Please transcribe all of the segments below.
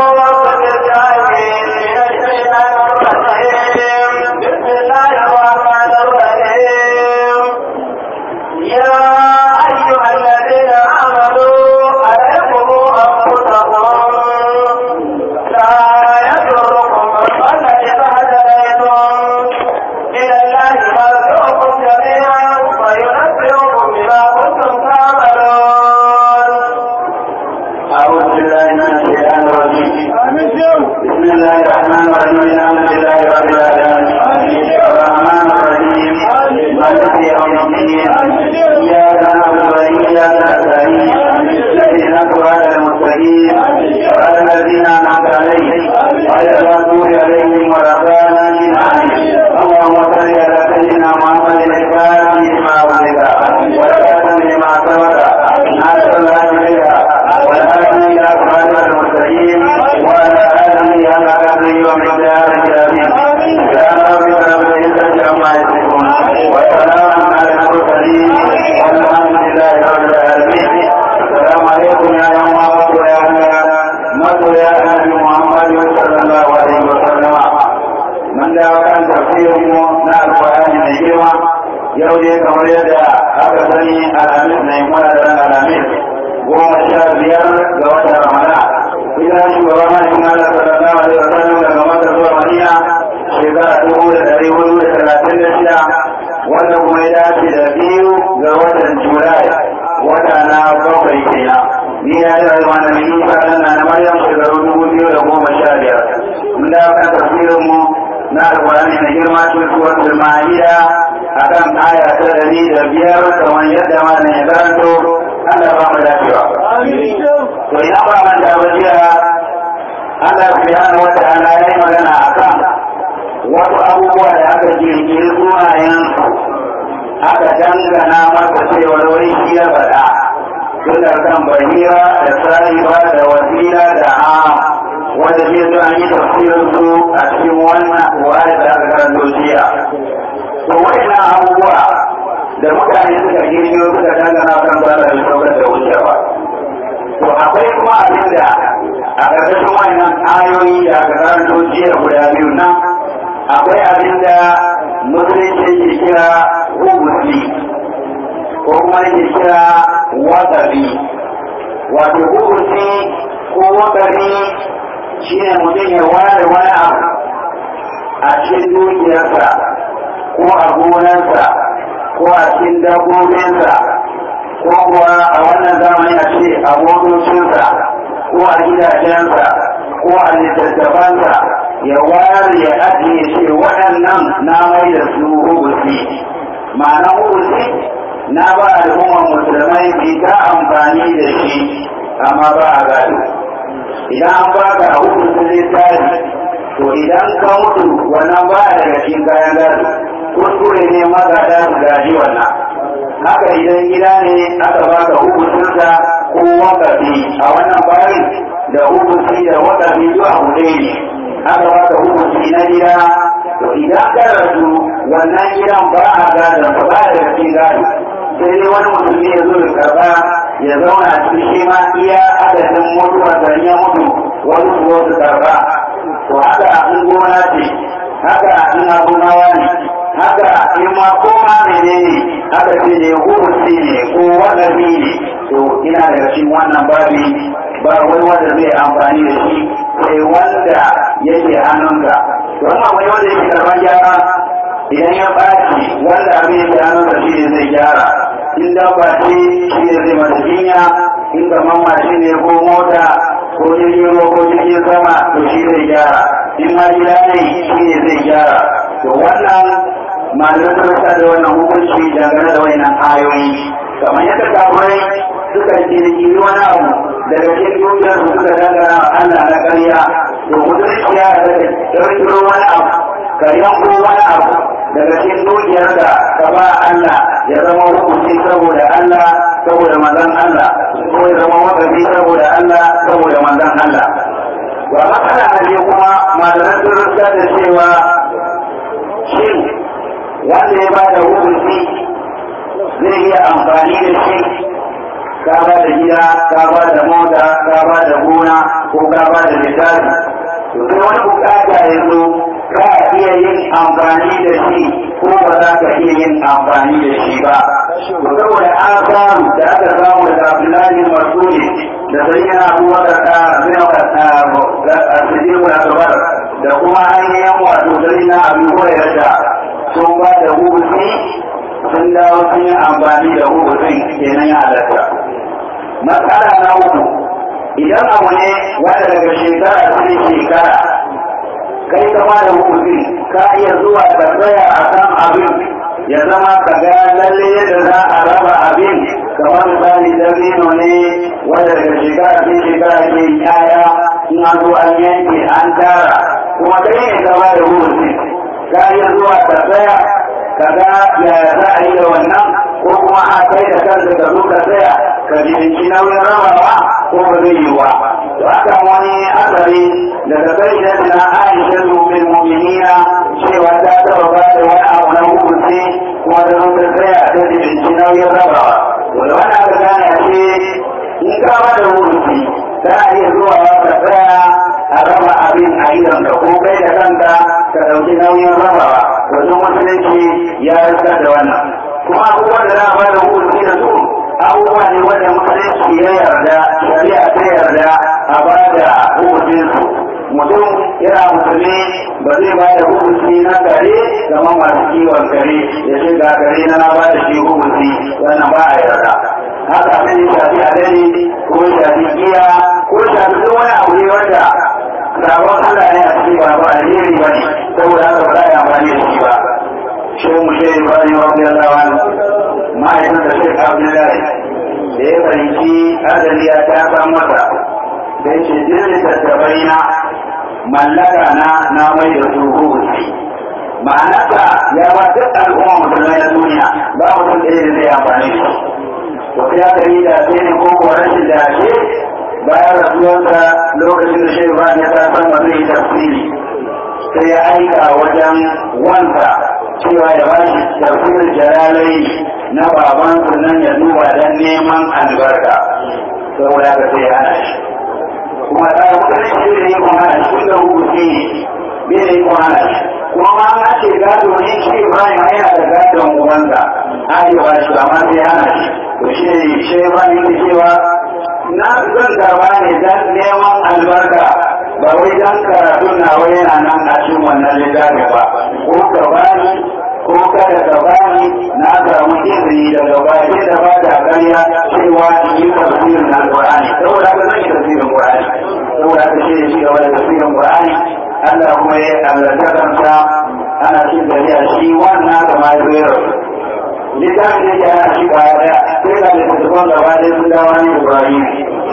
daga cikin dukiyar da ka ba Allah ya zama hukunci saboda Allah saboda manzon Allah ko ya zama wakafi saboda Allah saboda manzon Allah wa matsala na biyu kuma malaman sun rusa da cewa shin wanda ya ba da hukunci zai iya amfani da shi ka ba da gida ka ba da mota ka ba da gona ko ka ba da littafi to sai wani bukata ya zo ka iya yin amfani da shi ko ba za ka iya yin amfani da shi ba to saboda an samu da aka samu da Abdullahi Masudi da sayyidina Abubakar ta zai ka Siddiq al-Akbar da kuma ainihin wato sayyidina Abu Hurairah sun ba da hukunci sun dawo sun yi amfani da hukuncin kenan ya halatta matsala na uku idan abu ne wanda daga shekara sai shekara kai ka ba da hukunci ka iya zuwa ka tsaya a kan abin ya zama ka ga lalle yadda za a raba abin kamar misali dabino ne wanda daga shekara sai shekara ke yaya in an zo an yanke an tara kuma kai ne ka ba da hukunci ka iya zuwa ka tsaya ka ga yaya za a yi da wannan ko kuma a kai da kanka ka zo ka tsaya ka jinci nauyin rabawa ko ba zai yi wa to aka wani asari daga kai da na Aisha bin mu'minina cewa ta taba ba da wani abu na hukunci kuma da zo ta tsaya ta jinci nauyin rabawa to da wani aka gane a ce in ka ba da hukunci kana iya zuwa ka tsaya a raba abin a idan ka ko kai da kanka ka ɗauki nauyin rabawa wajen musulunci ya rikar da wannan kuma abubuwan da za a ba da hukunci da su abubuwa ne wanda musulunci ya yarda shari'a ta yarda a ba da hukuncinsu mutum yana musulmi ba zai ba da hukunci na kare zama masu kiwon kare ya ce ga kare na ba da shi hukunci wannan ba a yarda haka abin ya shafi adani ko ya shafi giya ko ya shafi duk wani abu ne wanda sabon Allah ne a cikin ba ba alheri ba ne saboda haka ba za a yi amfani da shi ba shehu mushe ibrahim radiyallahu anhu ma'aikatan da shek abdullahi da ya fahimci adali ya ta san masa da ya ce jirgin tattabai na mallaka na na mai da su hukunci ma'anarsa ya ba duk al'umma musulmai na duniya ba mutum ɗaya da zai amfani da shi to ya kari da sai ne ko kuwa rashin da ke bayan rasuwarsa lokacin da shehu ba ya ta san ba zai tafsiri sai ya aika wajen wanda cewa ya ba shi tafsirin jalalai na babansu nan ya duba don neman albarka saboda ka sai hana shi kuma ta yi kudin shi da yi kuma hana shi kun da hukunci ne bai da yi kuma hana shi kuma ma an ce gado ne shi ibrahim yana da gadon ubansa arewa shi amma sai hana shi to shi ne shi ibrahim yake cewa na zan karba ne don neman albarka ba wai dan karatu na wai yana nan a cikin wannan littafi ba ko ka bani ko kada ka bani na samu izini daga baki da ba da ƙarya cewa in yi tafsirin alƙur'ani saboda haka zan yi tafsirin ƙur'ani saboda haka shi ne shi gaba da tafsirin ƙur'ani Allah kuma ya allata kansa ana cin tafiya shi wannan da ma ya littafin da ya ana shi kwaya daya sai ga littattafan gaba ɗaya sun dawo ne Ibrahim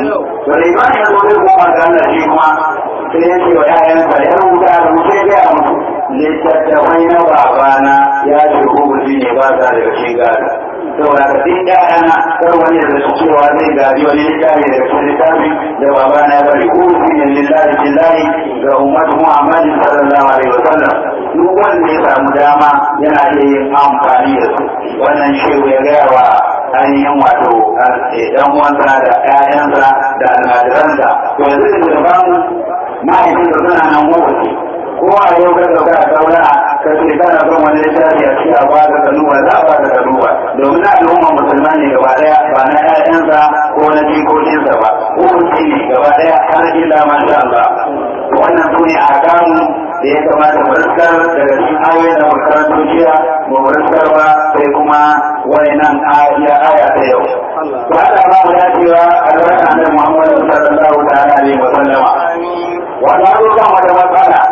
to da Ibrahim ya zo zai koma ga Allah shi kuma sai ya ce wa ‘ya'yansa ya rubuta da mutu ya gaya musu littattafai na babana ya ce hukunci ne ba sa daga cikin gado saboda ka duk ‘ya'yana kar wani da su cewa zai gadi wani littafi daga cikin littafi da babana ya bari hukunci ne lillahi lillahi ga ummatu muhammadin sallallahu alaihi wasallam duk wanda ya samu dama yana iya yin amfani da su wannan shehu ya gaya wa ainihin wato ɗan uwansa da ‘ya'yansa da almajiransa to yanzu da bamu ma'aikin da suna nan mawaci ko a yau ka dauka a saura ka ce kana son wani littafi a cikin abuwa da kanuwa za a ba da kanuwa domin na al'umma musulman ne gaba daya ba na ƴaƴansa ko na jikokinsa ba hukunci ne gaba daya har illa masha Allah wannan su ne a kamu da ya kamata mu riskar daga cikin ayoyin da makarantu jiya mu riskar ba sai kuma wani nan aya aya ta yau. Ba da ba mu dacewa albarka da Muhammadu sallallahu ta'ala alaihi wa sallama. wata abubuwan wata matsala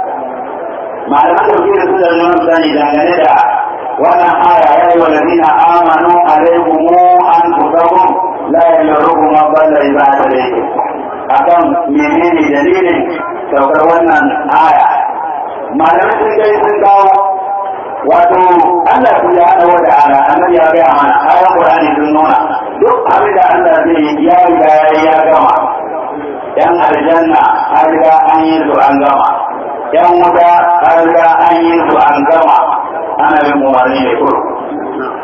malaman da da su da nuna sani dangane da wannan aya ya yi wa ladina amanu alaikumu an kusahum la yalurukum ma balla ibada alaikum akan menene dalilin saukar wannan aya malaman sun kai sun kawo wato Allah su ya hada wa ta'ala annabi ya gaya mana ayan Qur'ani sun nuna duk abin da Allah zai yi ya riga ya gama yan aljanna an riga an yi su an gama yan wuta an riga an yi su an gama ana bin umarni ne kuro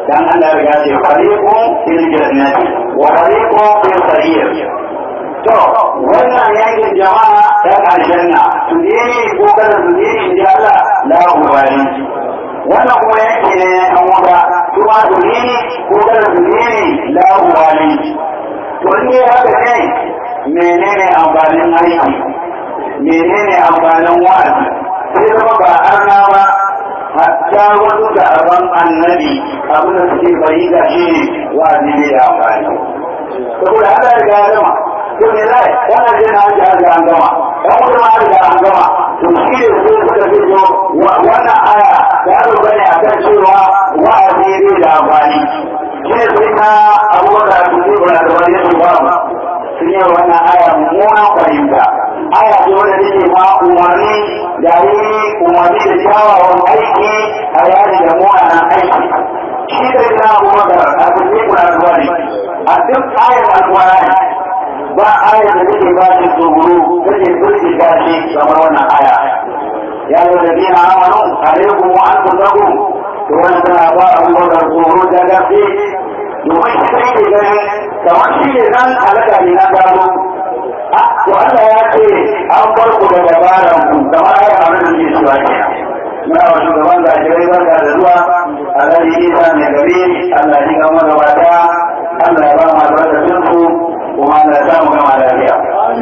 dan Allah ya ce fariqun fil jannati wa fariqun fil sa'ir to wannan yankin jama'a ta aljanna su ne ko kada su ne in ji Allah la ubali wannan kuma yanki ne an wuta kuma su ne ko kada su ne la ubali to ne haka ne menene amfanin aiki menene amfanin wa'azi sai zama ba arna ba hatta wasu da aban annabi abin da suke fahimta shi ne wa'azi ne da amfani saboda haka ya riga ya gama to ne zai wannan jin an ji an ga an gama dan kuma ma riga an gama to shi ne sai suka fito wannan aya ta zo bane akan cewa wa'azi ne da amfani shi ne sai na abubakar su ne ba da wani su ba sun yi wannan aya mummunan fahimta aya ce wanda take ma umarni da yi umarni da kyawawan aiki a yari da mu'anan aiki shi da ita abubakar a kusa kuna zuwa ne a duk ayar alkurani ba ayar da take ba shi tsoro take turki gashi kamar wannan aya ya yi da dina amanu alaikum wa an kusakum to wani tana ba abubakar tsoro da gaske domin shi kai ne ganin kamar shi ne nan halaka ne na gano to Allah ya ce an bar ku da dabaran ku kamar ai a nan ne su ake muna wa shugaban zakirai barka da zuwa Allah ya yi sa mai gari Allah ya ga mana wata Allah ya ba mu albarkacin su kuma Allah ya samu gama lafiya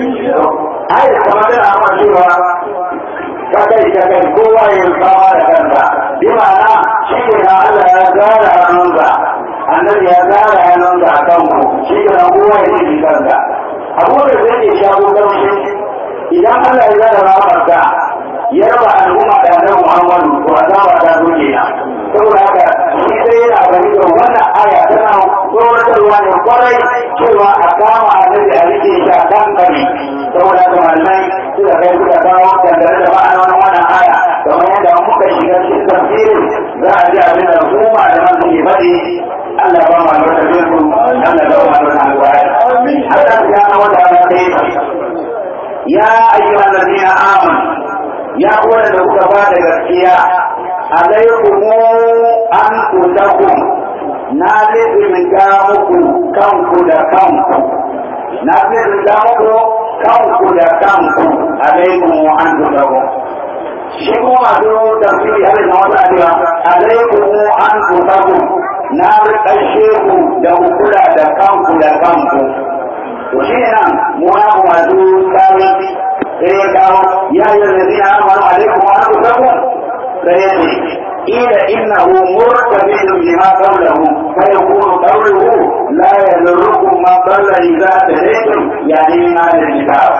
ai da kamar da amma cewa ka kai ka kai kowa ya fama da kansa bi ma'ana shi ne na Allah ya gara hannunsa annabi ya gara hannunsa a kanku shi ne na kowa ya ji kansa abubuwan da zai shago kamshi idan Allah ya zara ramarka ya raba al'umma da annabi Muhammadu to azaba ta zo kenan saboda haka shi sai yana gani da wannan aya tana tsoratarwa ne kwarai cewa a kama annabi a rike shi a kan kare saboda haka malamai suka kai suka kawo dangane da ma'anonin wannan aya kamar yadda muka shiga cikin tafsirin za a ji abin da al'umma da man suke faɗi Allah ba ma albarkacin su Allah ba ma albarkacin alƙur'ani Allah subhanahu wa ta'ala sai ya ayyuhal ladina amanu ya kuwa da kuka ba da gaskiya alaikum an kutakum na lizinga muku kanku da kanku na lizinga muku kanku da kanku alaikum an kutakum shi kuma masu tafsiri har da wata adewa alaikum an kutakum na rikashe ku da kula da kanku da kanku to shi ne nan mu na masu tsari sai ya kawo ya yi zazina amanu alaikum wa anfusakum sai ya ce ila innahu murtabidun bima qawluhu fa yakunu qawluhu la yadurrukum ma dalla idza tadaytum yani min hadhihi kitab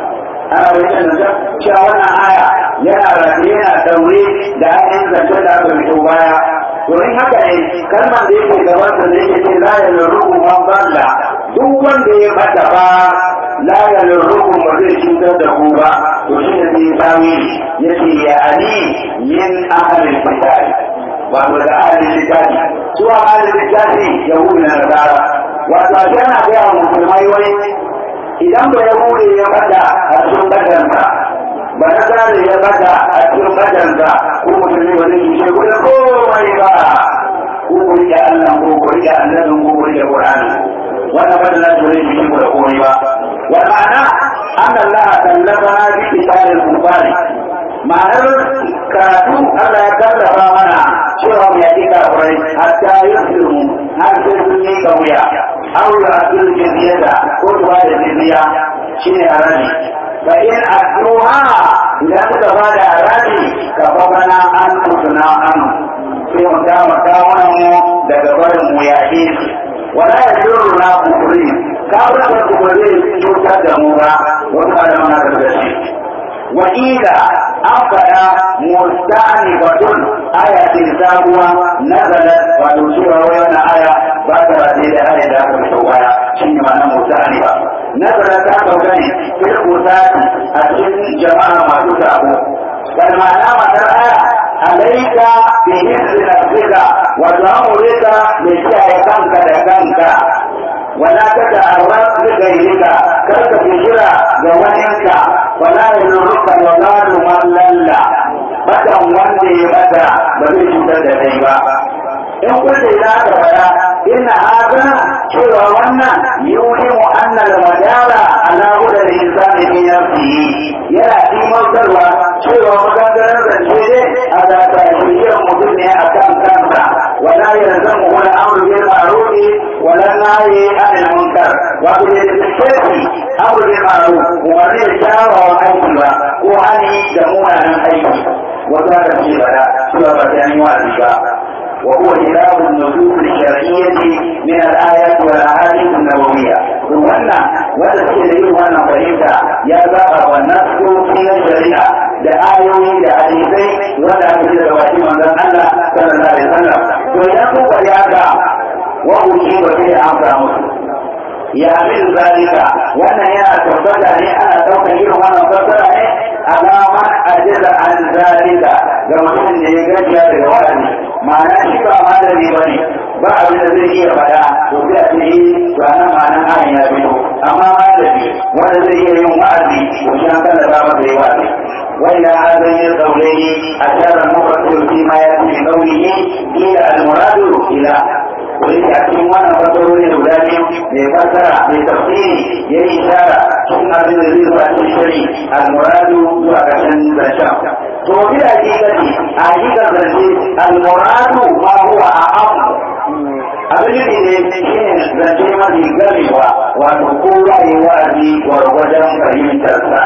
ana bayyana da cewa wannan aya yana rafi yana daure da ainihin zance da aka fito baya domin haka ne kalmar da yake gabansa da yake ce la yadurrukum ma dalla duk wanda ya bata ba la yalurrukum ba zai cutar da ku ba to shi ne zai tawi yace ya ali min ahlil kitab wato da ahlil kitab su ahlil kitab yahudu na nasara wato a yana ga yawan musulmai wai idan ba yahudi ya bata a cikin badansa ba na tsari ya bata a cikin badansa ko musulmi ba zai cuce ku da komai ba ko ku rike Allah ko ku rike annabin ko ku rike Qur'ani wannan fadin na tore shi shi da komai ba wa ma'ana an Allah tallafa bi kitabil kufari ma'anar karatu Allah ya kallafa mana cewa mu yaki kafirai hatta yusiru har sai sun yi kauya aw ya asul jizyata ko ba da jizya shine haraji fa in adduha idan suka ba da haraji ka fa bana an tusuna an sai mu dama kawunan mu daga barin mu yaƙi su wala ya jiro na kufuri kawunan da kuma zai cutar da mu ba wasu malaman na da shi wa ila an faɗa musta'ani batun aya ce sabuwa nazalat wato cewa wai wannan aya ba ta rade da aya da aka fito baya shi ne ma'anar musta'ani ba nazalat ta sauka ne fil kusati a cikin jama'a masu sabo bal ma'ana matar aya alaika bi hizri nafsika wa ta'amurika bi kiyaye kanka da kanka wala ta ta'arraf bi ghayrika kar ka bijira ga waninka wala yurruka wa zalu man lalla batan wanda ya bata ba zai cutar da kai ba in kun da ya ka fara inna hada cewa wannan yuhimu anna al-madara ala huda al-insani fi nafsihi yana timantarwa cewa maganganar zance ne a zata shiriyar mutum ne a kan kansa wala yalzamu wala amru bil ma'ruf wala nahyi anil munkar wato ne da shi amru bil ma'ruf wani da kyawawan aiki ba ko hani da munanan aiki wata da ce bada cewa ba ta yi wa'azi ba وهو خلاف النصوص الشرعية من الآيات والأحاديث النبوية وأنا والذي يجب أن فهمت يا بقى والنص في الشريعة لآيوي لحديثي ولا مثل رواية من الله صلى الله عليه وسلم ويقول وليعدى وأجيب به أمر مسلم يا من ذلك وانا يا تفضل انا توكل وانا تفضل على من اجل عن ذلك كما ان يجي daga wani ma'ana shi ba malami ba ne ba abin da zai iya faɗa to sai a ce to nan ma'anan ayin ya fito amma malami wanda zai iya yin wa'azi to shi an kalla ba masa yi wa'azi وإلى هذا القولين أشار المفسر فيما يأتي من قوله إلى المراد إلى وليس أكيد وانا فسروني الأولاني لفسر لتفسير يلي إشارة ثم من الذي الشري المراد هو عشان الشام وفي الحقيقة حقيقة المراد ما هو أعم abin da ne shi ne zance mafi gamewa wato kowa yi wa'azi gwargwadon fahimtarsa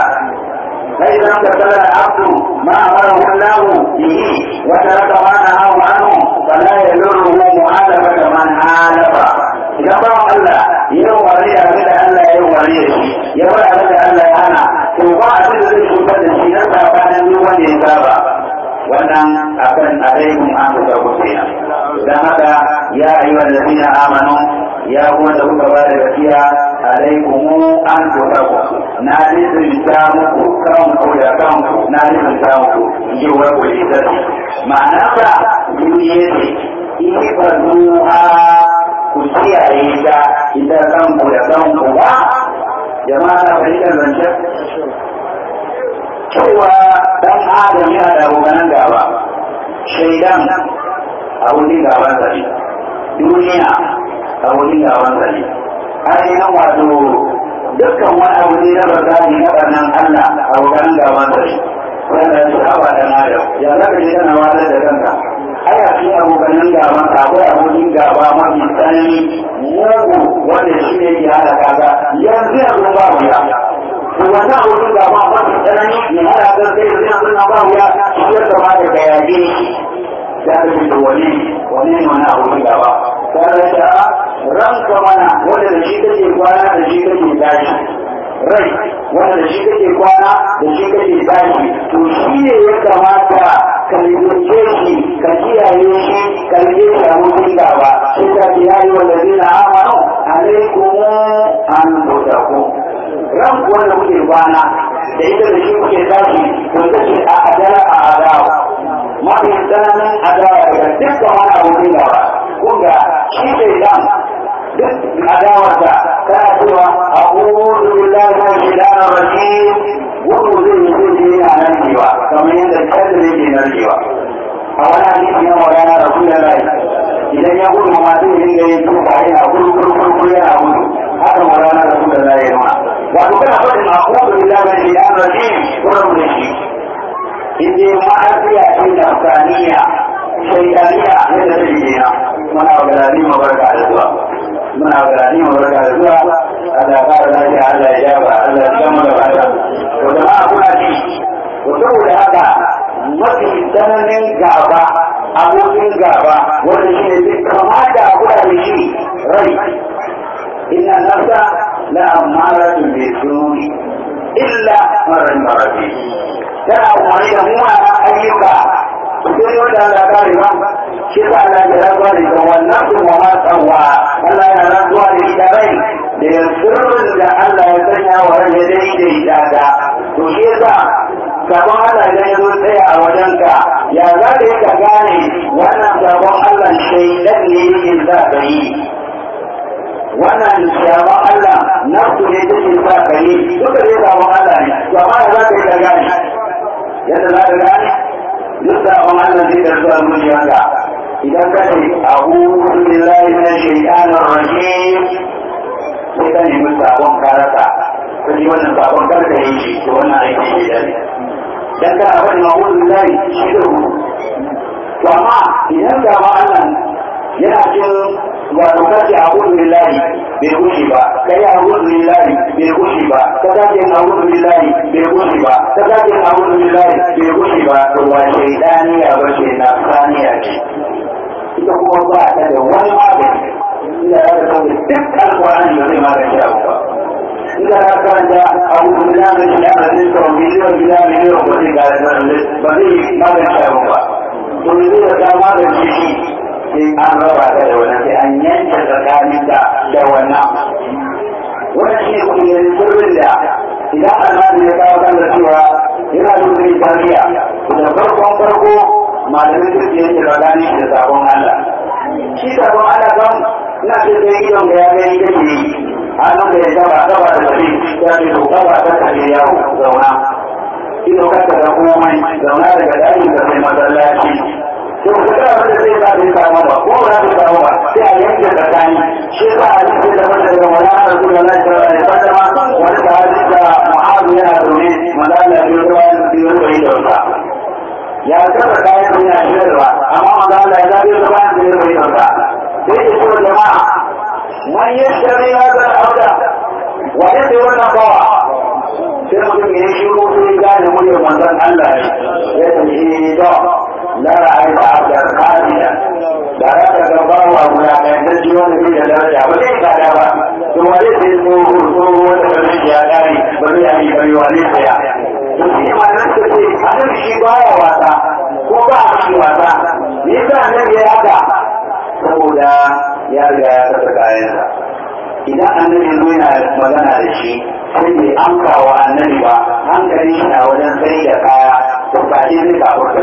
فإذا امتثل العبد ما أمره الله به وترك ما نهاه عنه فلا يضره مخالفة من حالف إذا قام الله يوم ولي أبدا ألا يوم ولي يوم أبدا ألا يهنا ثم أبدا ذي سلطة الشيطة كان يوم يتابع wannan akan alaikum an kusa kusina don haka ya ayyuha allazina amanu ya kuma da kuka ba da gaskiya alaikum an kusa na lizinta muku kanku da kanku na lizinta muku yi wa kuli zai ma'ana ka duniya ce ifazuha ku kiyaye ta ita kanku da kanku ba jama'a na fahimtar zancen cewa dan adam yana da abokanan gaba shaidan abokin gaban sa ne duniya abokin gaban sa ne ainihin wato dukkan wani abu ne na bazari na ɓarnan Allah abokanan gaban sa ne wanda su haɓa dan adam ya za ka je kana wata da kanka ai a cikin abokanan gaban sa akwai abokin gaba mafi tsanani mugu wanda shi ne ke hada kaga yanzu yanzu ba wuya wannan abokin gaba mafi tsanani ne hada kan sai da yanzu na ba wuya shi ya kama da gayage ya ka ce da wani wani ne wani abokin gaba ta da ta ranka mana wanda da shi kake kwana da shi kake tashi rai wanda da shi kake kwana da shi kake tashi to shi ne ya kamata ka lalace shi ka kiyaye shi ka rike shi abokin gaba sai ta ce yayi wanda zina amanu alaikum an tutakum ran wanda kuke kwana da ita da shi kuke tashi to ita ce a adala a adawa mafi tsananin adawa daga dukkan wani abokin gaba kunga shi ke dan duk adawarsa tana cewa a ƙudu billahi wa shaitan rajim gudu zai yi zai je yana nan cewa kamar yadda kallon yake nan cewa a wani hadisi na magana rasulullahi idan ya gudu ma zai dinga yin tufa yana gudu gudu gudu yana gudu haka magana rasulullahi ya nuna wato kana faɗin a ƙudu billahi wa shaitan rajim gudu da shi inda ma'afiya ce da afganiya shaitaniya yadda ta yi na muna wa galani mabarka da zuwa muna wa galani mabarka da zuwa Allah ya fara lafiya Allah ya jaba Allah ya gama da fata to jama'a kuna ji to saboda haka mafi tsananin gaba abokin gaba wanda shi ne duk kamata a kula da shi rai inna nafsa la amaratun bi suri illa marar marabi tana umarni da mummuna ayyuka sai wanda Allah ya kare ba shi sa Allah ya rantsuwa da ita wannan su ma ma tsawa Allah ya rantsuwa da ita rai da sirrin da Allah ya sanya wa rai ya daidaita ta to shi yasa sabon Allah idan ya zo tsaya a wajenka ya za ka yi ka gane wannan sabon Allah shaidan ne yake za ka yi wannan sabon Allah nafsu ne take sa ka yi duka dai sabon Allah ne to amma ya za ka yi ka gane yadda za ka gane duk sabon Allah zai da zuwa zuciyarka idan ka ce a'udhu billahi minash shaitanir rajim sai ka nemi sabon karata ka ji wannan sabon karka yi shi to wannan aiki ne da ne dan kana faɗin a'udhu billahi shi da rubutu to amma idan ga ma Allah yana cin wato kace a'udhu billahi bai kushe ba kai a'udhu billahi bai kushe ba ka kace a'udhu billahi bai kushe ba ka kace a'udhu billahi bai kushe ba to wa shaydani ya bace na saniya ce ita kuma ba ta da wani magani ina da kan duk alqur'ani da zai magance abu ba ina da karanta a'udhu billahi min shaitanir rajim to miliyon billahi miliyon ba zai ga ba zai magance abu ba to ne zai ga magance shi sai an raba ta da wannan sai an yanke tsakanin da da wannan wannan shi ne kuma sirrin da idan almadi ya kawo kan da cewa yana da wani tarbiyya da farkon farko malamin kirki yake tsakanin da sabon Allah shi sabon Allah kan ina ce sai idon da ya gani kake yi hannun da ya gaba gaba da tafi ya ce to gaba ta tafi yawo zauna ido ka da komai zauna daga ɗakin da sai masallaci to ku ga abin da zai ba zai samu ba ko ba zai samu ba sai a yanke tsakani shi ba a cikin da wanda daga wala na rasul Allah sallallahu alaihi wasallam wani sahabi da mu'azu yana zaune manzo Allah ya ruwa biyo da yi da ya tsara kayan duniya shirarwa amma manzo Allah ya zabi da bayan da yi da sai ya ce jama'a man yashari hada al-abda wa yadda wannan bawa sai mutum ya shiru sai gane muryar manzon Allah ya tafi da لا رأيت عبدا خالدا da raka ga bawa wulaƙantacci wanda bai da daraja ba zai kada ba to wani sai tsoho tsoho wanda ba zai ya kare ba zai yi bari wani saya to shi ne malamin su ce annabi shi baya wasa ko ba a shi wasa me yasa annabi ya haka saboda ya riga ya saka kayansa idan annabi zo yana magana da shi sai bai amsa wa annabi ba hankalin shi na wajen sai da kaya to ba shi zai kafurta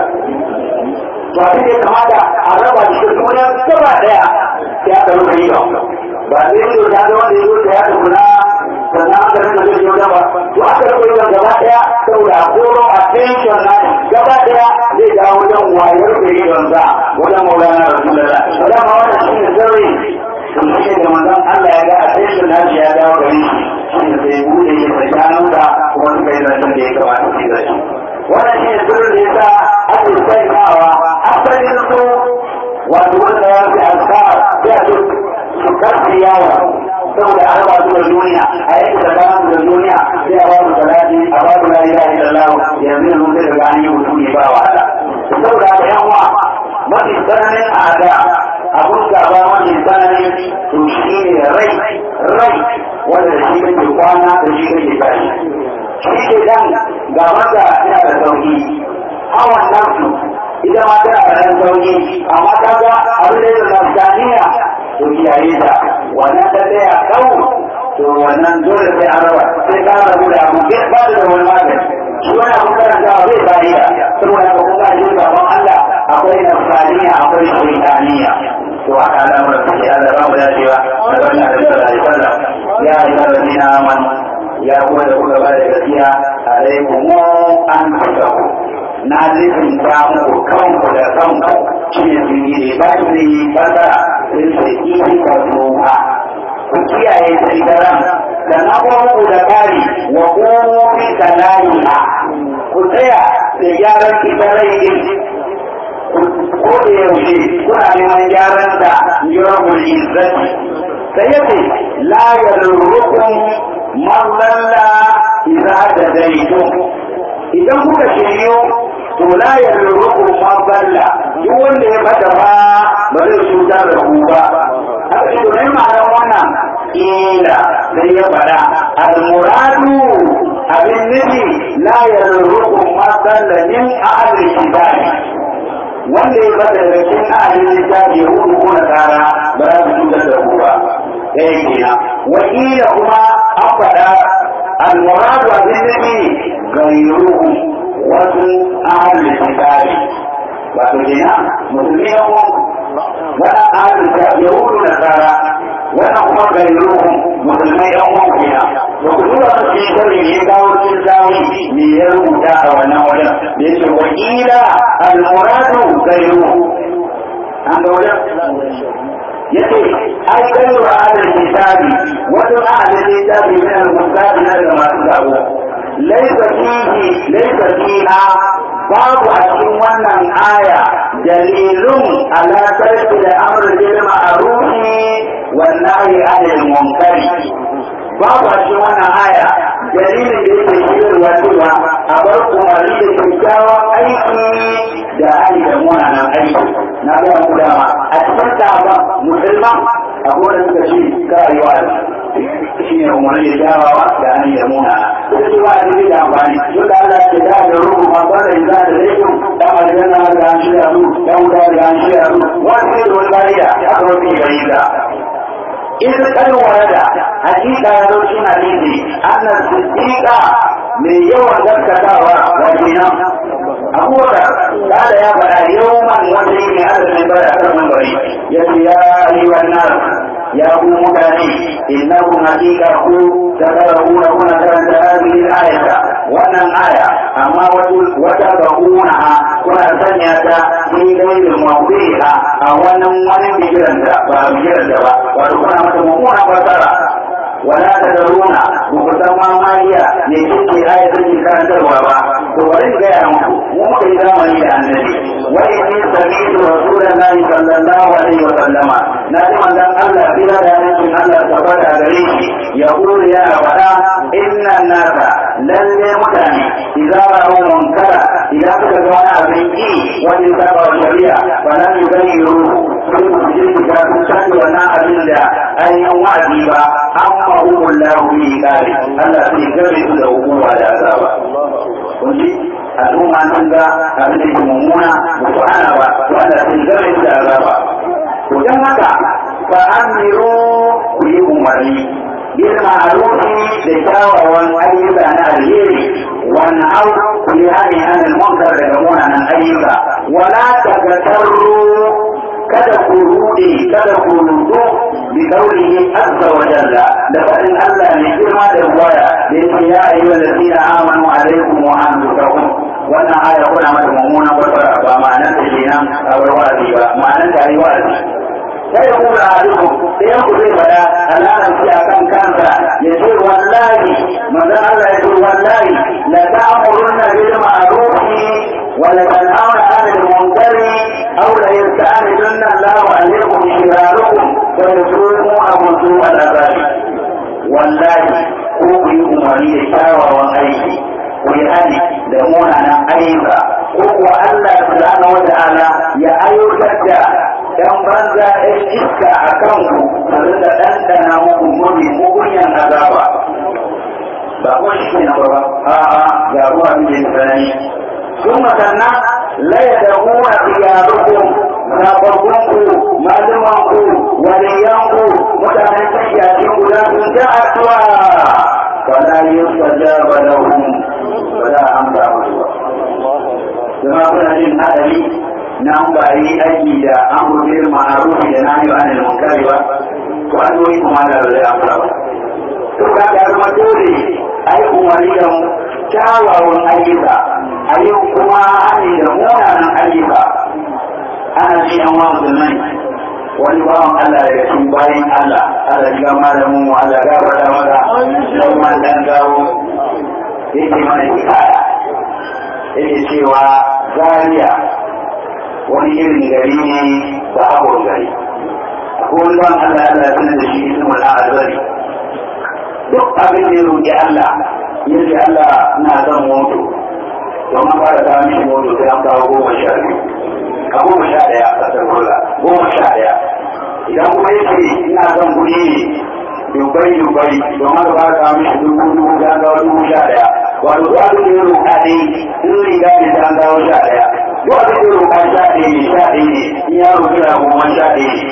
to abin da ya kamata a raba shi da duniya gaba daya sai aka rufe ido ba sai ido ta ga wanda ya zo da ya tukuna sannan aka rinka zai yi ba to aka rufe ido gaba daya saboda koro attention na gaba daya zai dawo wajen wayar da idon sa wajen maulana rasulullah to dama wannan shi ne sirri sun shi da manzon Allah ya ga attention na shi ya dawo gare shi shi ne sai bude ya tsakaninsa kuma suka yi zancen da ya kamata su yi zance wannan shi ne sirrin da ya sa ake sanyawa asalin su wato wanda ya fi askar sai a ce su karfi yawo saboda an ba su da duniya a yanki da bayan da duniya sai a ba su salati a ba su la ilaha illallah yanzu yanzu sai daga an yi mutum ne ba wahala saboda haka yan uwa mafi tsananin ada abun gaba mafi tsananin to shi ne rai rai wanda da shi kake kwana da shi kake tashi shi ke dan gaban da yana da sauki hawan nafsu ita ma tana da ɗan sauki amma ta ga abin da ya nafsaniya to kiyaye ta wannan ta tsaya kau to wannan dole sai an raba sai ka rabu da abu ke ba da wani magani shi wani abu karanta zai fa'ida saboda ka kuma shi gaban Allah akwai nafsaniya akwai shaitaniya to haka al'amuran su ke Allah ba mu dacewa da wannan da sallallahu alaihi wasallam ya ayyuhal ladina amanu ya kuma da kuka ba da gaskiya alaikum an tasawu na zai ta muku kanku da kanku shi ne sun yi ne ba su yi fasara sun sai ihi ka zuwa ku kiyaye tsigaran da na muku da kari wa ƙofi ka layiha ku tsaya da gyaran ita rai din ko da yaushe kuna neman gyaran da yawon izzati sai yace la yarrukum man lalla idza tadaytum idan kuka shiryo to la yarrukum man lalla duk wanda ya fada ba ba zai cutar da ku ba haka shi ne ma'anar wannan ila sai ya fada al-muradu abin nufi la yarrukum man lalla min ahli kitabi wanda ya fada daga cikin ahli kitabi yahudu ko nasara ba za su cutar da ku ba ɗaya kenan wakila kuma an faɗa almuradu abin nufi gairuhu wasu ahalin kitabi wato kenan musulmi ya kuma wannan ahalin kitabi yahudu da tsara wannan kuma gairuhu musulmai yan uwan kenan ba ku duba su cikin sharri ne kawo cikin zawi me ya rubuta a wannan wajen da yake wakila almuradu gairuhu an ga wajen yace ai kai wa adal kitabi wato adal kitabi min al-musabi na daga masu sabo laisa fihi laisa fiha babu a cikin wannan aya dalilun ala tarki da amr bil ma'ruf wan nahy anil munkar babu a cikin wannan aya dalilin da yake shirarwa cewa a bar umarni da kyakkyawan aiki da hali da munanan aiki na ga mu dama a cikin sabon musulman akwai da suka ce karewa shi ne umarni da kyawawa da hali da munana suka ce ba a cikin da amfani duk da Allah ke da da ruhu ma ba da za da laifin dan aljanna da an shirya su dan wuta da an shirya su wani ne da wani bariya aka rufe gari da إذ قد ورد حقيقة يروشين حديثي أن الصديق من يوم ذكتاوى وجينا أبو بكر قال يا بلا يوما وجيني هذا من بلا أكثر من بري يا أيها الناس يا أبو مكاني إنكم حقيقة تدرؤون هنا كانت هذه الآية وأن الآية أما وتبعونها كنا سنيتا في غير موضعها أو أن من بجرنتا فبجرنتا وتكون متممون فسرا ولا تدرون بكتما ما هي لجد آية كانت الوابا وبرد غير مو إذا من النبي وإني سمعت رسول الله صلى الله عليه وسلم نجم أن الله بلا يمكن أن تفرد عليه يقول يا ولا إن الناس لن يمتني إذا رأوا منكرا إذا كتبوا أبنكي وإن تبعوا الشريعة ولم يغيروا sai ku je ku ga kun san wannan abin da ainihin wa'azi ba amma umul lahu bi qali Allah sai gabe su da hukuma da azaba kun ji al'umma sun ga abin da ke mummuna ba su ana ba wanda sai gabe su da azaba to dan haka fa amiru ku yi umarni bil ma'rufi da kyawawan ayyuka na alheri wan au ku yi hani anil munkar daga munanan ayyuka wala takatarru kada ku rude kada ku rudu bi kaulihi azza wa jalla da fadin Allah ne girma da waya da yake ya ayyuhal ladina amanu alaikum wa anfusakum wannan aya kuna mata mummuna barbara ba ma'anar ta kenan a wa'azi ba ma'anar ta yi wa'azi sai ku da alikum sai ku zai fada Allah shi akan kansa ya ce wallahi manzon Allah ya ce wallahi la ta'muruna bil ma'ruf wa la tanhauna 'anil munkari أو ليستعملن الله عليكم شراركم فيسوقوا أبو سوء الأبد والله ko ku yi umarni da kyawawan aiki ku yi hali da munanan ayyuka ko kuwa Allah subhanahu wa ta'ala ya ayyukar da dan banza ɗan iska a kanku su rinka ɗanɗana muku muni mugunyan azaba ba ko shi ne ba a'a ga ruwa mai tsanani sun masanna la yad'una khiyarukum sababbunku malumanku waliyanku mutanen kashiyakin guda sun ta addu'a fala yustajaba lahum fala amsa musu kuma kuna jin hadari na ba yi aiki da amru bil ma'ruf da nahyi anil munkar ba to an yi kuma da zai amsa ba to ka ga kuma dole ai umarni da kyawawan ayyuka a yau kuma hani da munanan ayyuka ana ji yan wa musulmai wani bawan Allah daga cikin bayan Allah Allah ya gama da mu Allah ya gabata maka dan man dan gawo yake mana hikaya yake cewa Zaria wani irin gari ne ba abun gari ko wani bawan Allah Allah ya sanar da shi ismul azari duk abin da ya roƙi Allah yace Allah na zan mutu don an fara kawo mishi moto sai an kawo goma sha biyu a goma sha ɗaya a ƙasar rola goma sha ɗaya idan kuma ya ce ina son kuɗi ne dubai dubai don haka fara kawo mishi dubu dubu sai an kawo dubu sha ɗaya wato duk abin da ya roƙa ne in riga ne sai an kawo sha ɗaya duk abin da ya roƙa sha ɗaya ne sha ɗaya ne in ya roƙi da goma sha ɗaya ne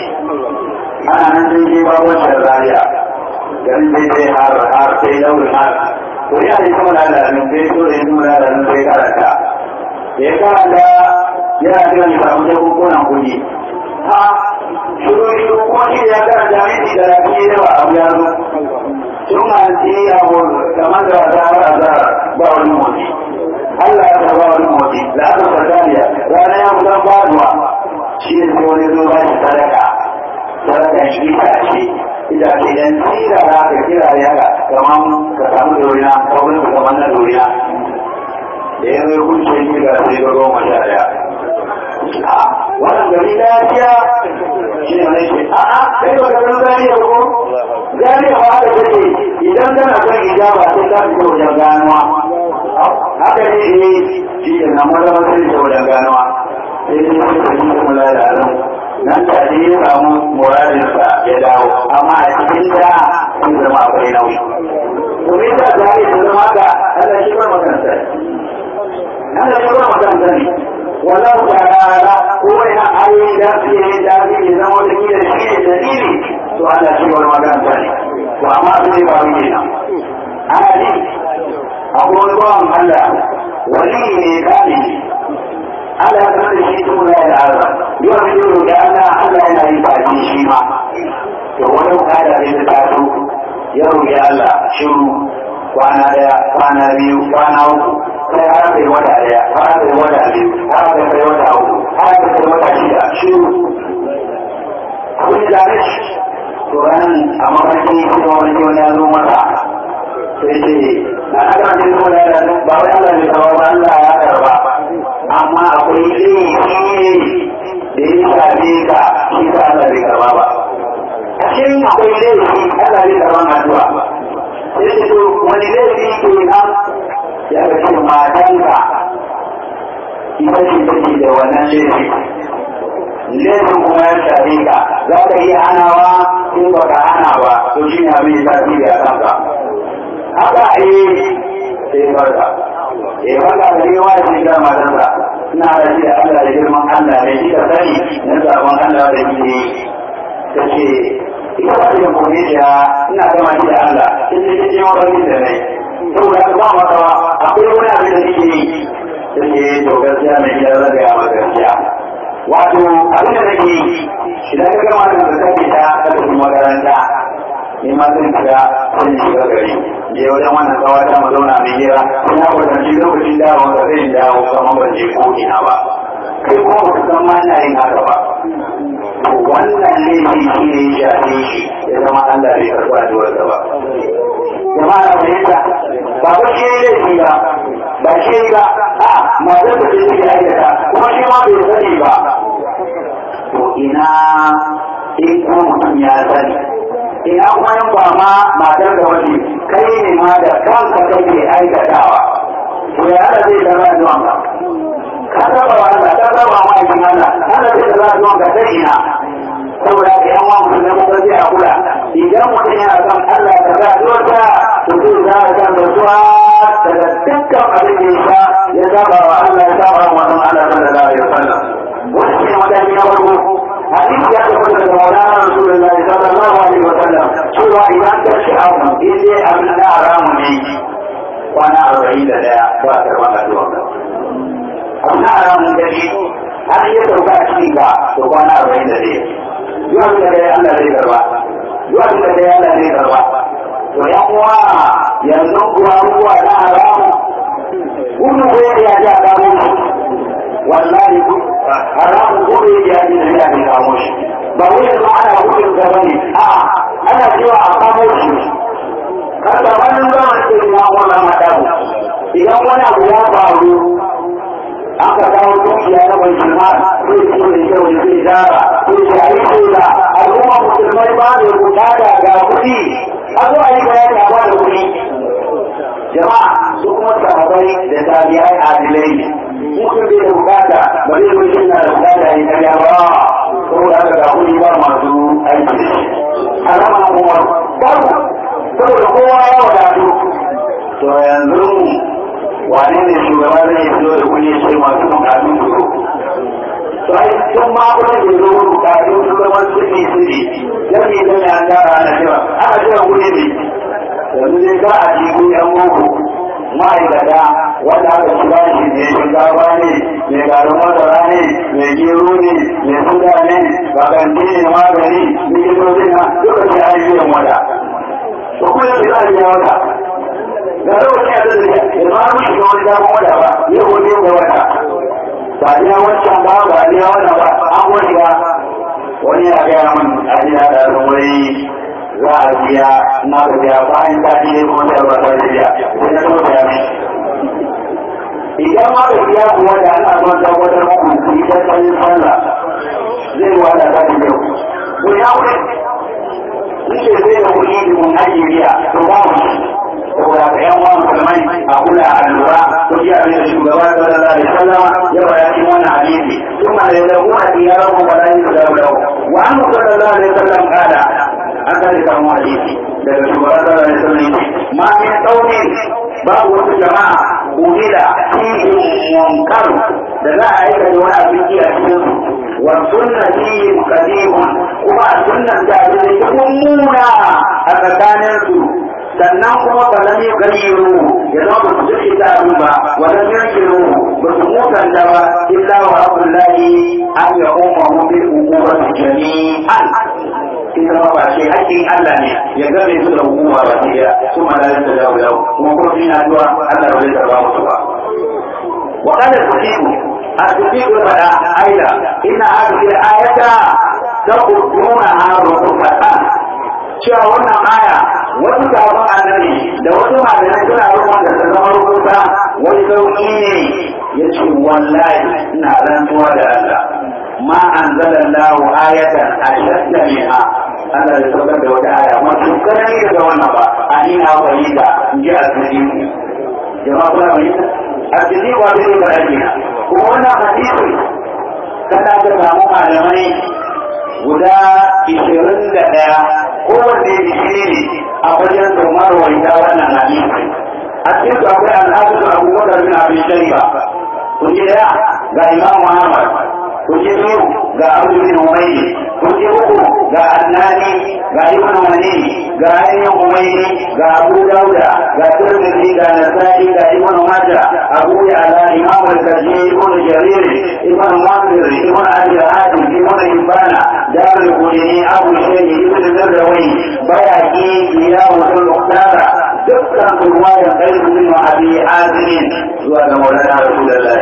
ana nan sai dai ba wancan rariya garin sai dai har har sai daurin har to ya yi kuma lalarin sai so da yi lalarin sai karanta da ya karanta yana jiran ya samu jakunkunan kuɗi ha shiru shiru kuma shi ya karanta minti da rafi da ba abu ya zo sun hanci abu kamar da wata har azara ba wani motsi Allah ya ba wani motsi da aka fasaniya rana ya kusan faduwa shi ne sai wani zo sadaka sadakan itace itace dan tsira za ka kira ya ga kamar ka samu dorina kawai ka kamar na dorina da ya zai kunce kirga sai ga goma sha daya wannan gari lafiya shi ne mai ce a'a kai ba ka san zariya ko zariya ba haka take idan kana son ijaba sai ka fito wajen ganuwa haka ne eh shi ke nan maza maza ne wajen ganuwa sai dai sai ka ji kuma la da alam nan da ne ya samu muradinsa ya dawo amma a cikin da sun zama akwai nauyi to me yasa zariya ta zama haka Allah shi ba makansa Allah shi ba makansa ne ولو تعالى هو أي دافئ دافئ زمن كده شيء دليل سؤال شيء والمكان ثاني وأما في بابينا أنا لي أقول لهم الله ولي كامل على كل شيء لا يعلم يرجو لأن الله لا يفعل شيء ولو كان بالتعب يروي الله شروع kwana daya kwana biyu kwana uku sai har kai wata daya har kai wata biyu har kai kai wata uku har kai kai wata shida shiru kun gane shi to ran a mafarki sai wani wani ya zo masa sai ce na aka ce ko da ya ba wai Allah ne kawo ba Allah ya karba amma akwai laifi da ya shafe ka shi ka Allah bai karba ba ashe akwai laifi Allah bai karban addu'a sai ce to wani laifi ke nan ya ga ce matanka ita ce take da wannan laifi laifin kuma ya shafe ka za ka iya hanawa in ba ka hana ba to shi ne abin da tasiri a kanka haka eh sai barka eh barka da ne wa shi ga matansa ina da shi da Allah da girman Allah ne shi ka sani na sabon Allah da ke ta ce ita ba da kome da ina gama shi da Allah in ce ce wani da ne saboda ka ba maka akwai wani abin da nake yi ta ce to gaskiya mai gida zan gaya ma gaskiya wato abin da nake yi idan ka gama da ka kake ta ka tafi makaranta ni ma zan shiga zan shiga gari je wajen wannan kawata mu zauna mai hira ina kwatanci lokacin dawo ka zai dawo kamar ban je ko ina ba kai kuma ba ka san ma ina yin haka ba wannan laifi shi ne ya shafe shi ya zama Allah bai karɓi addu'arsa ba. Jama'a na fahimta ba ko shi ne laifi ba ba shi ba a matar da shi ke aikata kuma shi ma bai sani ba. To ina in kuma mutum ya sani ina kuma yin ba ma matar da wani kai ne ma da kanka kake aikatawa. To ya zai zama addu'an ba. ka saba wa Allah ka saba wa ma'aikin Allah Allah zai da za su wanka ta ina saboda ka yan wani mutum kuma zai a kula idan mutum yana son Allah ka za su wata to zai za a kan da suwa daga dukkan abin da ya sha ya saba wa Allah ya saba wa mutum Allah sallallahu alaihi wasallam wani shi ne mataki na farko hadisi ya tabbata daga maulana rasulullahi sallallahu alaihi wasallam cewa idan ka ci abu in dai abin da haramu ne kwana arba'in da daya ba a karɓar addu'a amma a ranar gari har iya sauka a cikin ka to kwana arba'in da ɗaya zuwa da dai Allah zai karba zuwa da dai Allah zai karba to yan uwa yanzu kuwa ruwa na haramu gudu ko ya ji a kamo shi wallahi haramu gudu ya ji da ya ji kamo shi ba wai yanzu ana gudun ka bane a ana cewa a kamo shi kada wannan zama ce ya wannan madabu idan wani abu ya faru aka kawo dukiya na mai jima zai fito da kyau da zai dara ko ce a yi shaida al'umma musulmai ba da bukata ga kuɗi a zo a yi bayani a bada kuɗi jama'a su kuma sahabai da tabi'ai adilai ne mutum bai da bukata ba zai zo shi na da bukata ya karya ba saboda haka ga kuɗi ba masu aiki da shi alama kuma babu saboda kowa ya wadatu to yanzu wane ne shugaba zai fito da kuɗi sai masu bukatun su to ai sun ma kuma ke zo bukatun su zama suɗi suɗi dan me dan ya gara ana cewa ana cewa kuɗi ne yanzu dai za a ji ku yan boko ma'aikata wanda aka ci ba shi ne shinkafa ne mai garin masara ne mai gero ne mai suga ne bakanti ne magani likitoci na duka sai an yi wata to kuma da za a biya wata ga lokacin da zai da ma mun shiga wani damar wata ba ya gode ga wata ba ya wancan ba ba ya wannan ba an gode ba wani ya gaya min a jiya da wai za a biya na da biya bayan ta ne kuma ta ba ta biya sai na so ta ne idan ma da biya kuwa da ana son tabbatar muku ku yi tattalin sallah zai wada ta da yau ku ya wuri in ce zai da kuɗi da mun ake biya to ba mu saboda ka yan uwan musulmai a kula a lura ko ji abin da shugaba sallallahu alaihi wasallam ya bada cikin wannan hadisi kuma da yadda kuma ya rabu wala yin da lahu wa an sallallahu alaihi wasallam kada an kare samu hadisi daga shugaba sallallahu alaihi wasallam ma min qaumin babu wasu jama'a umila fihim munkar da za a aika da wani abin a cikin su wa sunna fihim qadimun kuma sunnan da abin da mummuna a tsakanin su sannan kuma ba lam yughayyiru ya zama ba su jirki ta abin ba wa lam yankiru ba su mutanta ba illa wa abdullahi an ya umma mu bil uquwati jami'an ita ma ba shi hakkin Allah ne ya gabe su da hukuma ba shi ya su ma da ta dawo dawo kuma kuma sun yi addu'a Allah ba zai tarba musu ba wa qala tuqiqu atuqiqu fada aida inna hadhihi al-ayata taquduna harufatan cewa wannan aya wasu sabon annabi da wasu malamai suna rukun da ta zama rubuta wani sauki ne ya ce wallahi ina rantsuwa da Allah ma anzalallahu ayatan ashadda minha Allah ya saukar da wata aya masu kanani daga wannan ba a ina fahimta in ji asiri jama'a kuna fahimta asiri ba zai ba ake kuma wannan hadisi kana da samu malamai guda ishirin da ɗaya kowanne bishiri ne a wajen zomar waita wannan hadisi a cikin su akwai al'adu abubakar bin abin shari'a kun ji ɗaya ga imam muhammad kun ji biyu ga abu bin umayyi kun ji uku ga annani ga ibn wani ga ainihin umayyi ga abu dauda ga tirmidhi ga nasa'i ga ibn majah abu ya'la imam al-kaji ibn jarir ibn munzir ibn abi hatim ibn ibana دار القرني أبو الشيخ ابن الزروي بياكي إياه المختارة دكا رواية غير من أبي حازم زوال مولانا رسول الله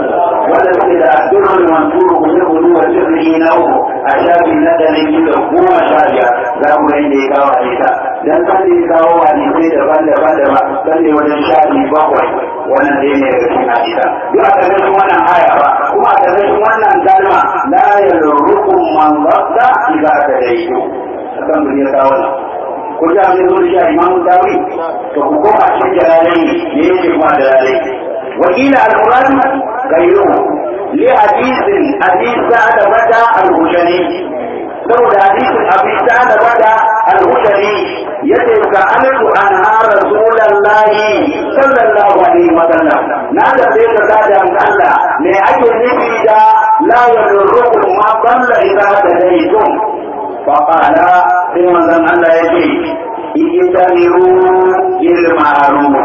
ولم يتأثر المنصور بنقل وسره نوه أشاب الندى من هو مشاريع لا مرين دي كاو حديثا dan kan da kawo hadisai daban-daban da masu tsalle wajen shafi bakwai wannan dai ne daga cikin hadisa duk a ƙarƙashin wannan aya ba kuma a ƙarƙashin wannan kalma la yalurrukum man wadda idza tadayyu akan mun ya kawo nan ko da mun zo shi imamu dawi to ku koma cikin jalalai ne yake kuma jalalai wa ila al-murad gairu li hadithin hadith sa'ad bada al-hujani saboda hadisin abi sa'ad bada al-hujani yace ka alku anha rasulullahi sallallahu alaihi wa sallam na da sai ka kada Allah me ake nufi da la yadurrukum ma dalla idza tadaytum fa qala sai manzon Allah yace ijtaniru bil ma'ruf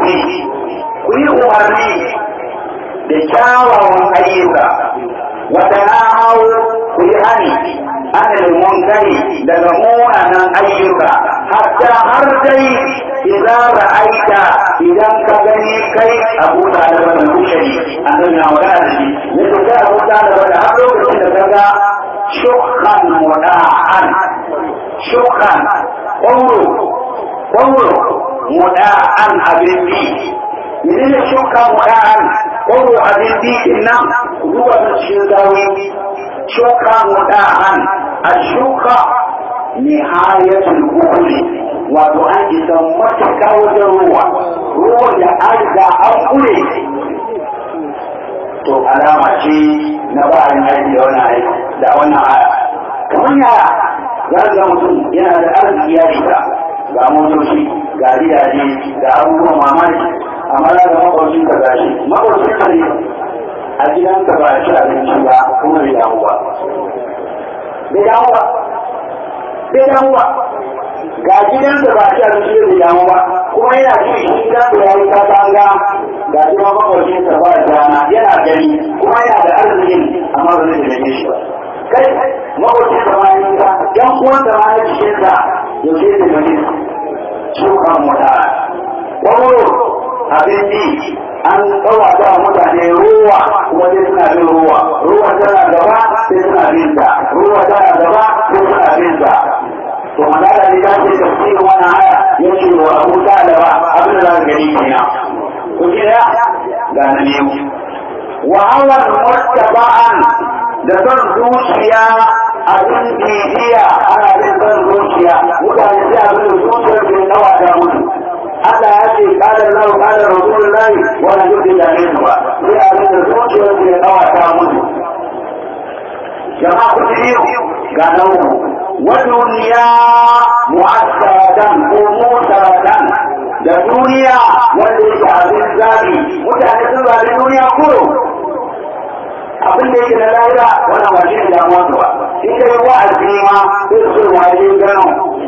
ku yi umarni da kyawawan ayyuka wa tanahau ku yi hani anil munkari daga munanan ayyuka hatta har dai idan ra'aita idan ka gani kai abu da da wannan kushari annabi na magana da shi yace kai abu da da wannan har lokacin da kaga shukhan muda'an shukhan qawlu qawlu muda'an abin bi menene shukhan muda'an qawlu abin bi innan duba cikin dawo shuka muda'an ashuka nihayatul kufri wato an isa matuƙa wajen ruwa ruwan da an ga an kure to alama ce na bayan aiki da wannan aiki da wannan aya kamar yaya za ga mutum yana da arziki ya shiga ga motoci ga gidaje ga abubuwan mamaki amma za ga makwabcin ka gashi makwabcin ka ne a gidanka ba a ci abinci ba kuma bai damu ba bai damu ba bai damu ba ga gidanka ba a ci abinci bai damu ba kuma yana ci shi gidanka ya yi katanga ga shi ma makwabcin sa ba rana yana gani kuma yana da arzikin amma ba zai taimake shi ba kai makwabcin sa ma yi ka yan uwan sa ma na cikin sa yaushe ne taimake su shuka mota wani abinci an tsawata mutane ruwa kuma sai suna bin ruwa ruwa tana gaba sai suna bin ta ruwa tana gaba sai to magana ne ta ce tafsirin wannan aya ya ce wa abu talaba abin da za ka gani kenan ku ji da ga na ne wa hawan muttaba'an da son zuciya abin bibiya ana bin son zuciya mutane sai abin da zuciyar ke nawa da mutu Allah ya ce kada lau kada rasulullahi wannan duk da ne su ba sai abin da zuciyar ke nawa ta mutu jama'a ku ji ga nau'u wa duniya mu'assaratan ko musaratan da duniya wanda yake abin zabi mutane sun zabi duniya kuro abin da yake na lahira wannan ba shi ne damuwa ba in kai wa'azi ma sai su waje gano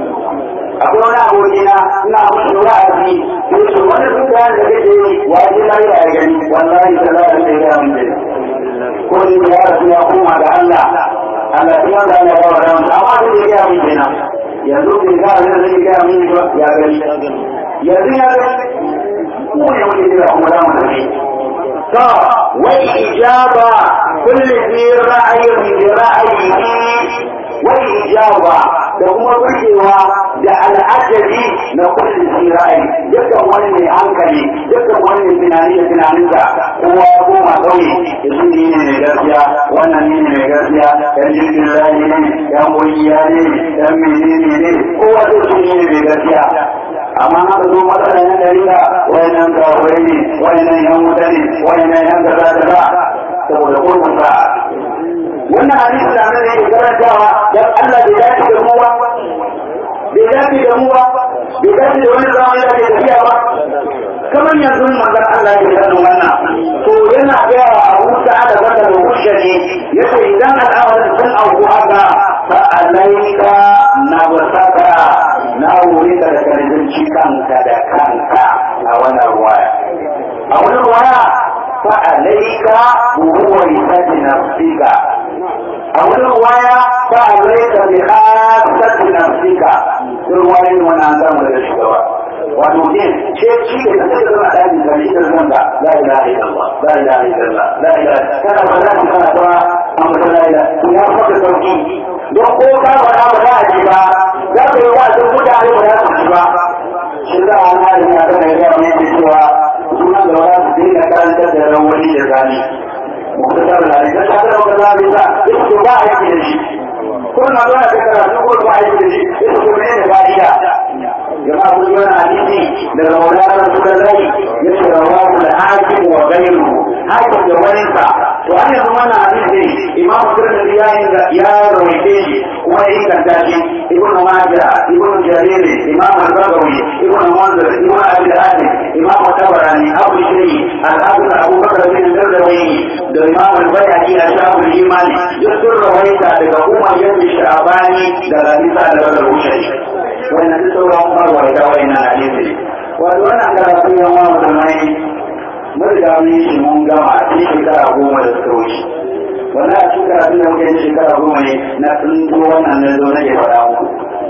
akwai wani abokina ina musu wa'azi sai su wani sun kayan da kake yi waje lahira ya gani wallahi salatu sai ya mun dai ko ni ya rasu ya koma ga Allah Allah sai wanda Allah ya wada mu amma sai ya ga mun kenan yanzu bai ga Allah zai ga mun ba ya gani yanzu ya gani mu ne muke jira kuma da mu tafi to wai ijaba kulli fi ra'ayin bi ra'ayihi wai ijaba da kuma burgewa da al'ajabi na kulli fi ra'ayi dukkan wani mai hankali dukkan wani mai tunani da tunaninsa kowa ya koma kauye yanzu ne ne mai gaskiya wannan ne mai gaskiya yan jirgin layi ne yan kungiya ne yan menene ne kowa zai su ne mai gaskiya amma haka zo matsalan yan dalila wayannan kafirai ne wayannan yan wuta ne wayannan yan kaza kaza saboda kurkusa wannan hadisi da nan yake karantawa dan Allah bai dace da mu ba bai dace da mu ba bai dace da wani zamani da ke tafiya ba kamar yanzu manzon Allah ya sanin wannan to yana ga Abu Sa'ad da Bakar da Bushari yace idan al'amarin sun auku haka fa alaika nabsaka na wuri da karzinci kanka da kanka a wannan ruwaya a wani ruwaya fa alaika huwa isati nafsika a wani ruwaya fa alaika bi khasati nafsika ruwayin wannan zamu da shugaba wato din ce shi da kake da zama dani da shi da zanga la ilaha illallah la ilaha illallah la ilaha kana ba za ka kana ba amma la ilaha ya faka sauki don ko ka ba ba za a ji ba za ka yi wa'azin mutane ba za su ji ba shi za a wani ya kana yi yawa ne cewa sunan da za su dinga karantar da rawani da zani muktasar da ne ta ta da zani ba ita ba a yi da shi ko na zuwa da karatu ko ba a yi da shi ita ko ne da fa'ida jama'a kun yi hadisi daga maulana rasulullahi ya ce rawahu al-hakim wa ghayruhu hakim da wani sa to an yanzu wannan hadisi imam tirmidhi ya ya rawaite shi kuma ya inganta shi ibn majah ibn jarir imam al-bagawi ibn munzir ibn abi hatim imam tabarani abu shiri al-hafiz abu bakr bin dardawi da imam al-bayhaqi a shafin imani duk sun rawaita daga umar yadda sha'abani da rabisa da al-rushayyi wannan duk sauran farwa da wannan hadisi wato wannan karatu yan wa musulmai mun riga mun yi shi mun gama a cikin shekara goma da suka wuce wannan a cikin karatu da muke yin shekara goma ne na tsinto wannan na zo nake faɗa muku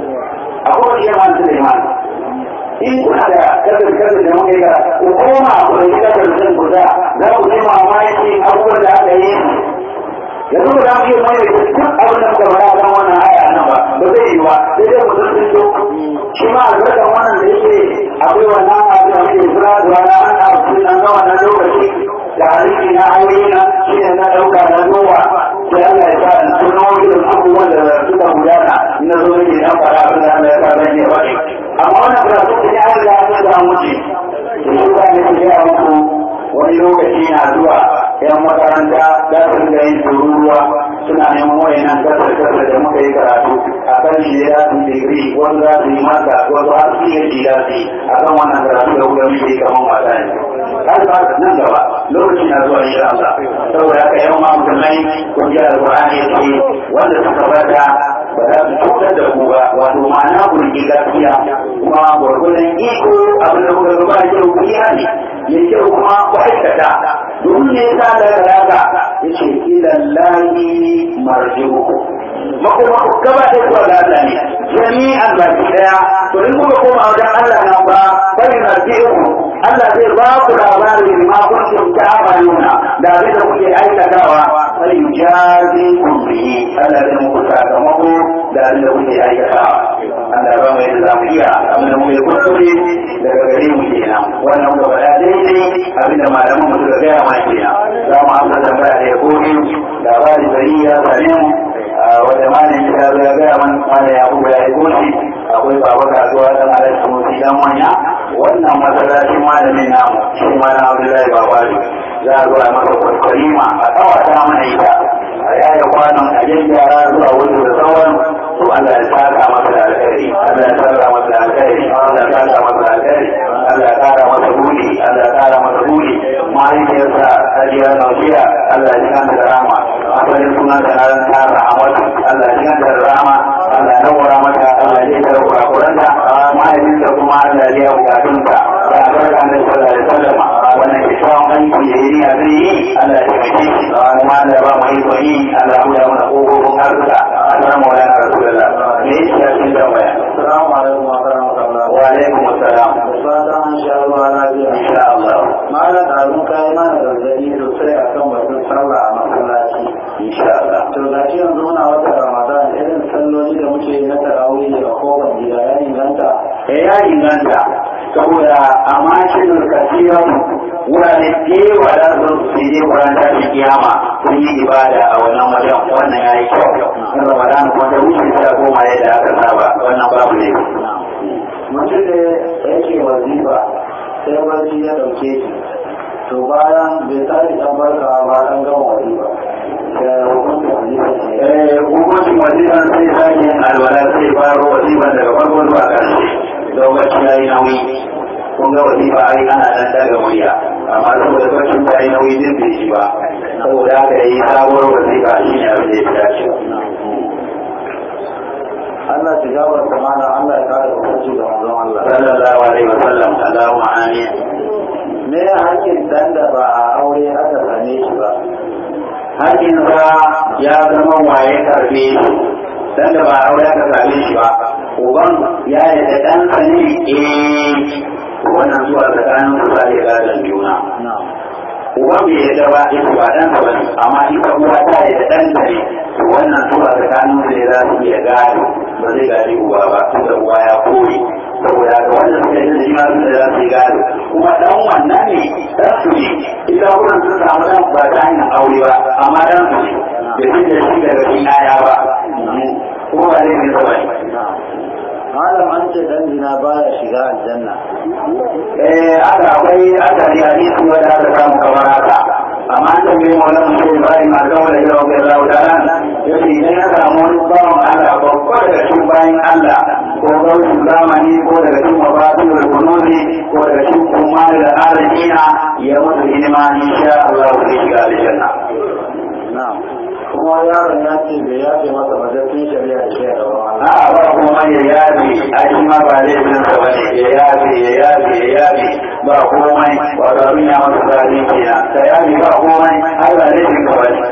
a kowace yamma su da imani in kuna da kasar kasar da muke gara ku koma ku da gida da sun kusa za ku ji mamaki abubuwan da aka yi yanzu ba za mu iya mai da duk abin da muka faɗa kan wannan aya nan ba ba zai yi ba sai dai mu sun so shi ma albarkan wannan da yake akwai wannan abu da muke kira da wani an abu nan ga wannan lokaci da hadisi na ayoyi na shi ne na ɗauka na zuwa sai Allah ya sa in tuno irin abubuwan da suka gudana na zo nake dan fara abin da Allah ya sa zan yi wani amma wannan karatu ne ya riga an da muke to shi ba ne ku ga muku wani lokaci na zuwa yan makaranta za su rinka yin tururuwa suna neman wayannan kasar kasar da muka yi karatu a kan shi ya su digiri wanda za su yi masa wasu har su yi shi za su yi a kan wannan karatu da kuka muke kamar mata ne har ba nan gaba lokaci na zuwa insha Allah saboda haka yan ma musulmai kun ji alqur'ani yake wanda suka bada ba za su cutar da ku ba wato ma'ana ku rike gaskiya kuma gwargwadon iko abin da kuka gaba da kyau ku yi hali ya kyau kuma ku aikata domin ne ya sa da haka ya ce ilallahi marji'uku makoma ku gaba da kuwa ga Allah ne jami'an baki daya to in kuka koma wajen Allah nan ba bai marji'uku Allah zai ba ku labarin ma kuntum ta'maluna da abin da kuke aikatawa sai yujazi kun bihi Allah zai muku sakamako da abin da kuke aikatawa Allah ba mu yadda za mu iya abin da muke kuskure daga gare mu kenan wannan muka faɗa daidai abin da malaman mu suka gaya mana kenan za mu amsa tambaya da ya koyi labarin gari ya same mu wanda malami ya zo ya gaya mana mana ya buga ya goshi akwai baba kasuwa dan alaji musi dan manya wannan masallacin malamin namu shi malam abdullahi babali za a zo a masa kwaskwalima a tsawata mana ita a yaya kwanan a gyara zuwa wajen da sauran to Allah ya saka masa da alkhairi Allah ya saka masa da alkhairi Allah ya saka masa da alkhairi Allah ya kara masa buri Allah ya kara masa buri mahaifiyarsa Hajiya Nausiya Allah ya kanta da rama asalin sunan da nan ta rahamatu Allah ya kanta da rama Allah ya nawara mata Allah ya kara kurakuranta mahaifinsa kuma Allah ya biya bukatunsa ya barka annabi sallallahu alaihi wasallam wannan kishon aiki da yi a zai yi Allah ya taimake shi kuma Allah ya ba mu iko yi Allah ya buɗe mana ƙofofin harsuka assalamu alaikum rasulullah me yake ya cikin tambaya Assalamu alaikum wa rahmatullah. wa alaikum assalam Fatan an sha ruwa lafiya. insha Allah Malam ɗazun kayi mana gargaɗi sosai a kan batun sallah a masallaci. insha Allah To ga shi yanzu muna wata Ramadan irin salloli da muke yi na tarawih a kofar gida ya inganta. eh ya inganta saboda a mashin kasiran wurare kewa da su su je kuran tashi kiyama sun yi ibada a wannan wajen wannan ya yi kyau in ramadan kuma da wuce ta koma yadda aka saba wannan babu ne Mutum da yake wazifa sai barci ya ɗauke shi. To bayan bai tashi ɗan barkawa ba ɗan gama wazifa. Da hukuncin wazifa ne. eh hukuncin waziban sai sake yin alwala sai faro waziban daga farko zuwa ƙarshe lokaci ya yi nauyi kun ga wazifa ai ana dan daga murya amma saboda lokacin ta yi nauyi zai bai shi ba saboda haka yi sabuwar wazifa shi ne abin da ya fi dacewa Allah ta gabar ta mana Allah ya kare hukunci da manzon Allah. sallallahu alaihi wasallam Allahumma amin Me hakkin dan da ba a aure aka same shi ba? hakkin sa ya zama waye karbe shi dan da ba aure aka same shi ba uban ya yi da dan sa ne eh wannan zuwa tsakanin su sai ga dan juna Na'am. uban bai yarda ba ita ba dan sa bane amma ita uwa ta yi da dan sa ne to wannan zuwa tsakanin su ne za su iya gado ba zai gadi uwa ba tunda uwa ya koyi saboda ga wannan suka yi da shi ma su da za su yi gado kuma dan wannan ne dan su ne ita wurin sun samu dan ba ta hanyar aure ba amma dan su ne da shi da shi daga cikin yaya ba kuma ba zai ne ba ne Na'am. Malam an ce dan zina baya shiga aljanna. eh aka akwai aka ji hadisi wanda aka samu kamar haka amma an tambaye mu wannan mutum bai ma ga wanda ya rabu Allah ta'ala yace idan ya samu wani bawan Allah babba daga cikin bayan Allah ko gaurin zamani ko daga cikin mafatul kunuzi ko daga cikin kuma da arzina ya mutu hidima insha Allah zai shiga aljanna Na'am. Kuma yaron ya ce bai yafe masa majalcin shari'a da ke da Allah. a ba kuma ya yabe a shi ma ba laifin sa bane ya yabe ya yabe ya yabe ba komai wato abin ya masa zaɓi kenan ka yabe ba komai har ba laifin ka bane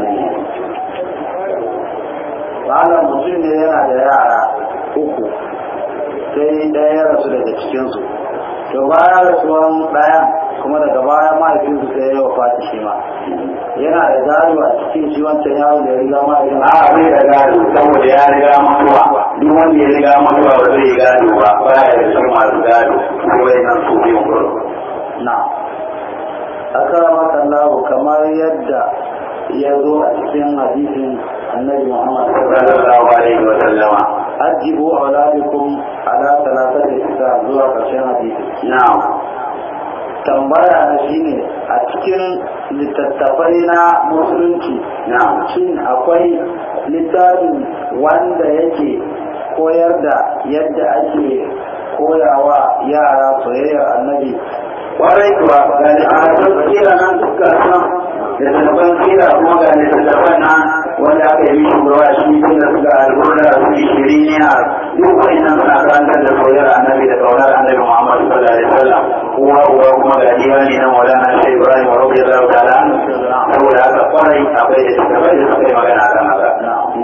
Malam mutum ne yana da yara uku sai ɗaya ya rasu daga cikinsu. To bayan rasuwan ɗaya kuma daga baya mahaifinsu sai ya wafata shi ma. Yana da gado a cikin shi wancan yaron da ya riga mahaifin a bai da gado saboda ya riga mutuwa duk wanda ya riga mutuwa ba zai yi gado ba ba ya da cikin masu gado sai wai nan su biyun kuro na akramakallahu kamar yadda ya zo a cikin hadisin annabi Muhammad sallallahu alaihi wa sallama ajibu auladikum ala talatati kitab zuwa ƙarshen hadisi na'am tambaya na shine a cikin littattafai na musulunci na'am shin akwai littafin wanda yake koyar da yadda ake koyawa yara soyayyar annabi kwarai kuwa ga littattafan kira nan duka nan littattafan kira kuma ga littattafan nan wanda aka yi shugaba shi tun da suka alburda su ishirin ne duk wa'annan suna karantar da soyayyar annabi da kaunar annabi muhammad sallallahu alaihi wasallam uwa uwa kuma ga diwani na maulana shi ibrahim radiyallahu ta'ala anhu saboda haka kwarai akwai da littattafai da suka yi magana a kan haka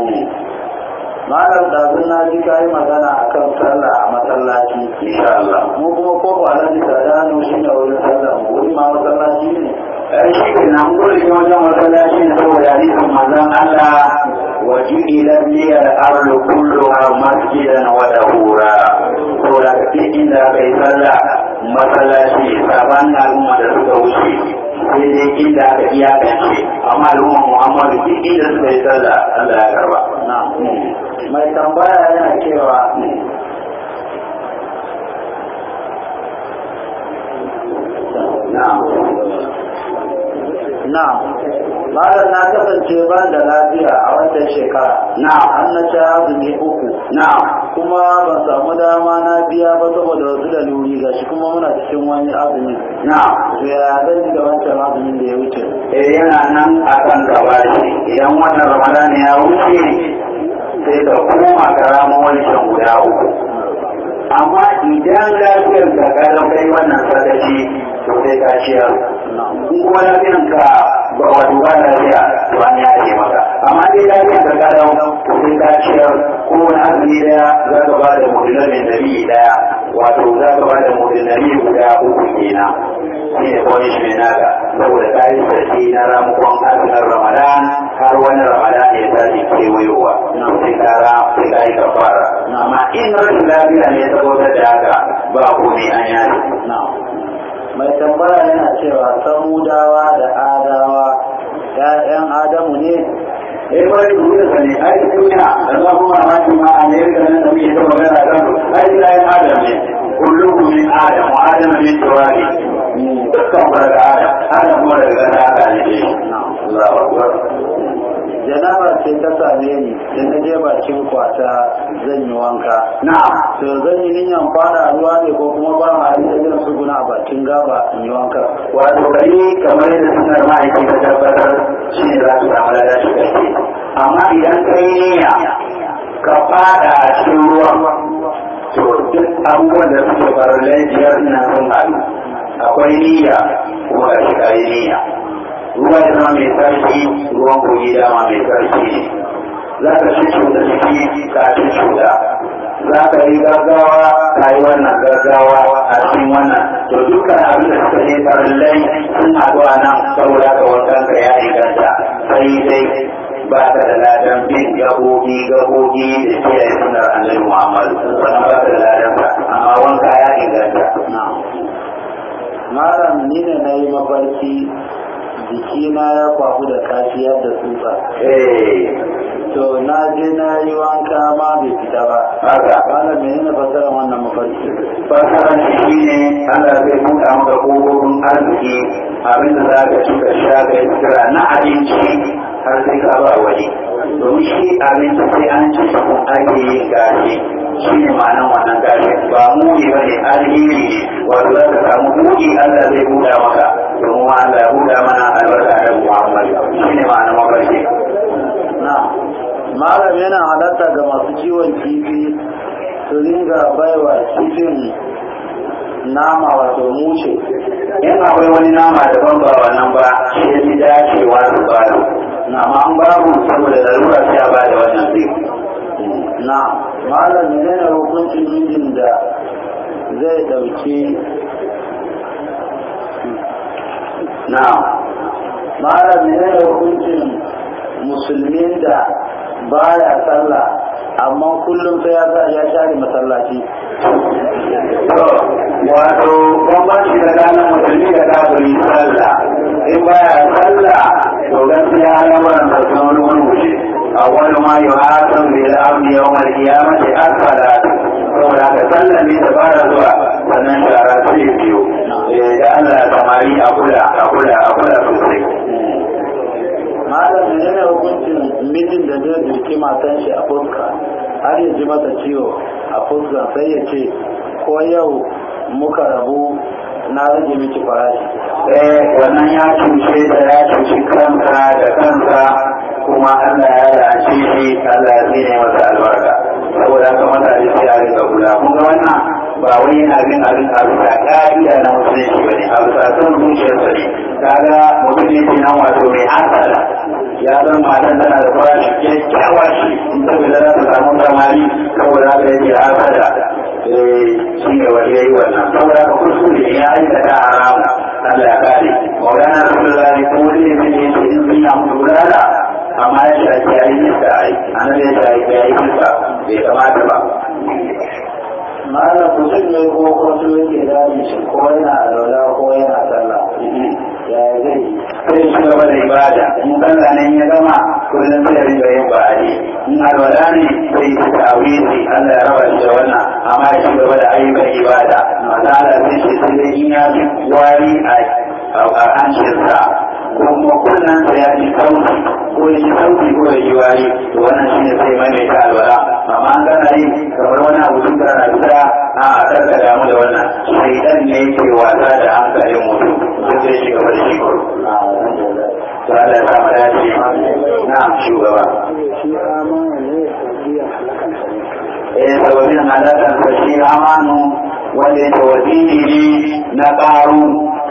malam ɗazun na ji kayi magana a kan sallah a masallaci insha Allah mu kuma ko ba nan da dano shi ne wurin sallah mu wuri ma masallaci ne shi ke nan gurin wajen masallaci ne saboda hadisin manzon Allah وجئلت لي الأرض كلها مسجدا وطهورا saboda ka duk inda aka yi sallah masallaci saban al'umma da suka wuce sai dai inda aka iyakance amma al'umma muhammadu duk inda suka yi sallah Allah ya karba mai tambaya yana cewa na'am na malam na kasance ban da lafiya a wannan shekara na'am an na ci azumi uku na'am kuma ban samu dama na biya ba saboda wasu dalili ga shi kuma muna cikin wani azumi na'am to ya zan yi da wancan azumin da ya wuce eh yana nan akan gaba shi idan wannan ramadan ya wuce sai ka koma ka rama wancan guda uku amma idan lafiyar ka ka kai wannan sadaci to sai ka ciyar in kuma lafiyar ka ba wato ba lafiya to an ya ce maka amma dai lafiyar ka ka dawo to sai ka ciyar ko wani azumi daya za ka ba da mudilamin nabi daya wato za ka ba da mudilamin guda uku kenan shi ne punishment naka saboda ka yi sarki na ramukon azumin ramadan har wani ramadan ya tashi kewayowa sai ka ra sai ka yi kafara amma in rashin lafiya ne saboda da haka ba komai an yaji mai tambaya yana cewa samudawa da adawa ‘ya'yan adamu ne eh bari ku da sani ai duniya Allah kuma ma shi ma a ne da nan da muke ta magana kan ai da ai adam ne kullukum min adam wa adam min turabi dukkan mu daga adam adam kuma daga ƙasa aka ne Allahu akbar janaba ce ta same ni da na je bakin kwata zan yi wanka na'am to zan yi niyan fara ruwa ne ko kuma ba ma yi zan su guna a bakin gaba in yi wanka wato kai kamar yadda sunar ma'aikin ka tabbatar shi ne za su samu lada shi kai amma idan ka yi niyya ka fada a cikin ruwan to duk abubuwan da suke farallai biyar nan sun haɗu akwai niyya kuma ga shi kayi niyya ruwa ya zama mai sarki ruwan kogi dama mai sarki ne za ka ci cuta ciki ka ci cuta za ka yi gaggawa ka yi wannan gaggawa a cikin wannan to dukkan abin da suka je farillai sun haɗu a nan saboda ka wankan ka ya inganta sai dai ba ka da ladan bin gabogi gabogi da kiyaye sunar annabi muhammadu wannan ba ka da ladan ka amma wanka ya inganta malam ni ne na yi mafarki jikina ya kwafu da kafiyar da tsutsa eh to na je na yi wanka ma bai fita ba haka malam menene fasarar wannan mafarki fasaran shi ne Allah zai buɗa maka ƙofofin arziki abin da za ka ci ka sha ka yi kira na abinci har sai ka ba wani domin shi abinci sai an ci shi kun ake yin gashi shi ne ma'anan wannan gashi ba muni ba ne alheri ne wato za ka samu buɗi Allah zai buɗa maka domin ma Allah ya buɗa mana albarka da Muhammad shi ne ma'anan mafarki na malam yana halatta ga masu kiwon kifi su ringa baiwa kifin nama wato mushe in akwai wani nama daban ba wannan ba shi ya fi dacewa su ba da nama an babu saboda larura sai a ba da wannan zai na malam menene hukuncin mijin da zai dauki na malam menene hukuncin musulmin da baya sallah amma kullum sai ya sa ya share masallaci to wato bambanci tsakanin musulmi da kafiri sallah in baya sallah to gaskiya al'amuran da sun wani wani wuce awwal ma yuhasan bil amri yawm al qiyamati as-salat saboda haka sallah ne da fara zuwa sannan shara sai biyo eh da Allah samari a kula a kula a kula sosai malam menene hukuncin mijin da zai duki matan shi a fuska har ya ji mata ciwo a fuska sai ya ce ko yau muka rabu na rage miki farashi eh wannan ya cuce da ya cuci kansa da kansa kuma Allah ya lalace shi Allah ya tsine masa albarka saboda haka mutane sai a rinka kula kun ga wannan ba wai yana bin abin a bisa ka'ida na musulunci bane a bisa son zuciyarsa ne kaga mutum ne ke nan wato mai hasala ya san matan tana da farashi kyakkyawa shi in ta bila za ta samu samari saboda haka yake hasala eh shi ne wani yayi wannan saboda haka kuskure ya aikata haramu Allah ya kare maulana rasulullahi ko wani ne zai yi in sun yi mutu gudana amma ya shafi ya yi nisa annabi ya shafi ya yi nisa bai kamata ba malam mutum ne ko kwato yake dami shi ko yana alwala ko yana sallah ya zai sai shi gaba da ibada in sallah ne ya gama kullum sai rinka yin ba'adi in alwala ne sai yi tawili Allah ya raba shi da wannan amma ya ci gaba da ayyukan ibada maza Allah sai shi sai dai in ya fi wari a hancinsa ko kuma kullum sai ya ji sauti ko ya ji sauti ko ya ji wari to wannan shi ne sai maimaita alwala amma an gana yi kamar wani abu tun kana fita a karka damu da wannan shaidan ne yake wasa da hankalin mutum sai zai shi gaba da shi kuro to Allah ya samu dace na shugaba eh sababin halakan sa shi amanu wanda ya tawazini ne na ƙaru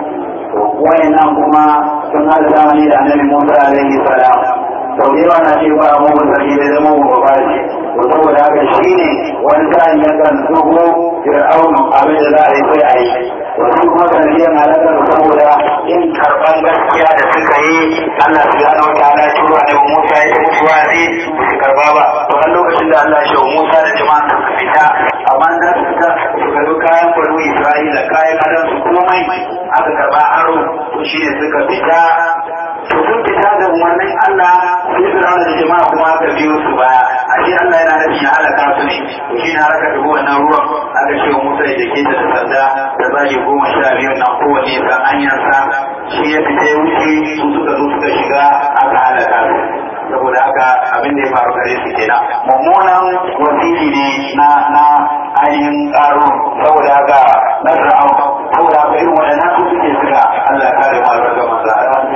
wayannan kuma sun hada zamani da annabi Musa alaihi salam sau da yawa na ce ba mu sarki da zama mu ba shi to saboda haka shi ne wani sa'in yakan zubo fir'aun abin da za a yi sai a yi wasu kuma sanadiyar halakar saboda in karban gaskiya da suka yi Allah su gano wata ala cewa da Musa ya yi mutuwa ne ba su karba ba to a lokacin da Allah shi Musa da jama'a suka fita amma da su fita suka zo kayan banu Isra'ila kayan adam su komai aka karba aro to shi ne suka fita to sun fita da umarnin Allah sai su rauna da jama'a kuma aka biyo su baya ashe Allah yana nufin ya halaka su ne to shi ne aka dubi wannan ruwan aka ce wa Musa ya jake ta da sanda da zage goma sha biyu nan kowane san hanyarsa shi ya fita ya wuce su suka zo suka shiga aka halaka su saboda haka abin da ya faru gare su kenan mummunan wasili ne na na ainihin karo saboda haka na fir'aun saboda haka irin waɗannan su suke suka Allah ya kare mu daga manzo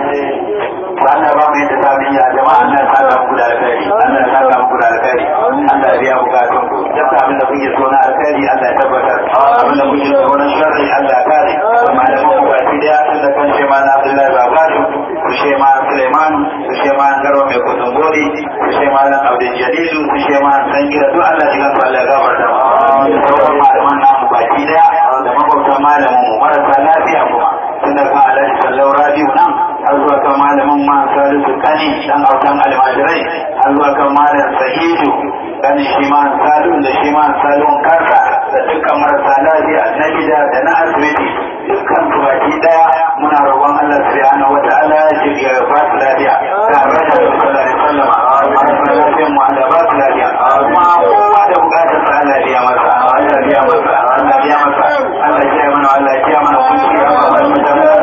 Allah ba mu yadda sabin ya jama'a Allah ya saka muku da alkhairi Allah ya saka muku da alkhairi Allah ya biya bukatun ku duk abin da kuke so na alkhairi Allah ya tabbatar abin da kuke so na sharri Allah ya kare malaman ku baki daya tun da kan shema na Abdullahi Babadu su shema Suleiman su shema Garba mai kudin gori su shema na Abdul Jalilu su shema Sangira duk Allah ya gafa Allah ya gafarta mu sauran malaman namu baki daya da makwabtan malamin mu marasa lafiya kuma tun da kan Alhaji Sallau Rabiu nan har zuwa kan malamin ma salisu kani dan autan almajirai har zuwa kan malam sahidu kani shi ma salun da shi ma salun karsa da dukkan marasa lafiya na gida da na asibiti dukkan su baki daya muna roƙon Allah subhanahu wa ta'ala ya ba su lafiya da rashin sallallahu alaihi wasallam marasa lafiyan mu Allah ba su lafiya kuma kowa da bukatar sa Allah ya masa Allah ya masa Allah ya masa Allah ya mana Allah ya mana kunci ya ba mu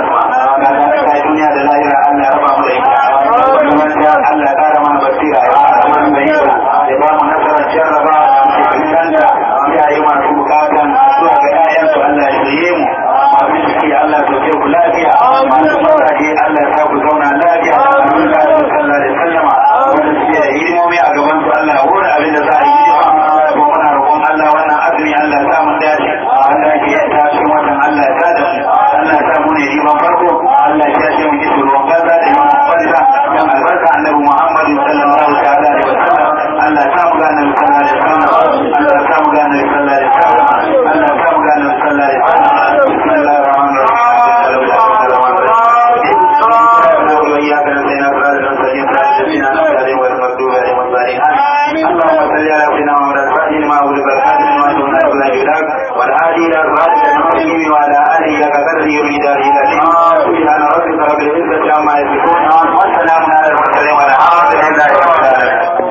da duniya da lahira Allah ya raba mu da ita wannan ya Allah ya kara mana basira ya kara mana bayyana ya ba mu nasarar jarraba da fuskanta iyaye masu bukatan zuwa ga ƴaƴan su Allah ya shirye mu masu ciki Allah ya sauke ku lafiya masu mazaje Allah ya sa ku zauna lafiya amin da su sallah da sallama wanda suke da hidimomi a gaban su Allah ya hura abin da za a yi hidima ko muna roƙon Allah wannan azumi Allah ya sa mu dace Allah ya yi tashin watan Allah ya tada mu Allah ya sa mu ne riban farko Allah ya ce mu kishi ruwan gaza da yawan kwalita dan albarka annabi Muhammad sallallahu ta'ala alaihi wasallam Allah ya sa mu gane sallallahu alaihi wasallam Allah ya sa mu gane sallallahu alaihi wasallam Allah ya sa mu gane sallallahu alaihi wasallam bismillahir rahmanir اللهم صل على سيدنا محمد الفاتح لما ولد الحادث ما دون ولا يدرك والهادي الى صراط المستقيم وعلى اله لك قدره ومقداره العظيم سبحان ربك رب العزه عما يصفون وسلام على المرسلين والحمد لله رب العالمين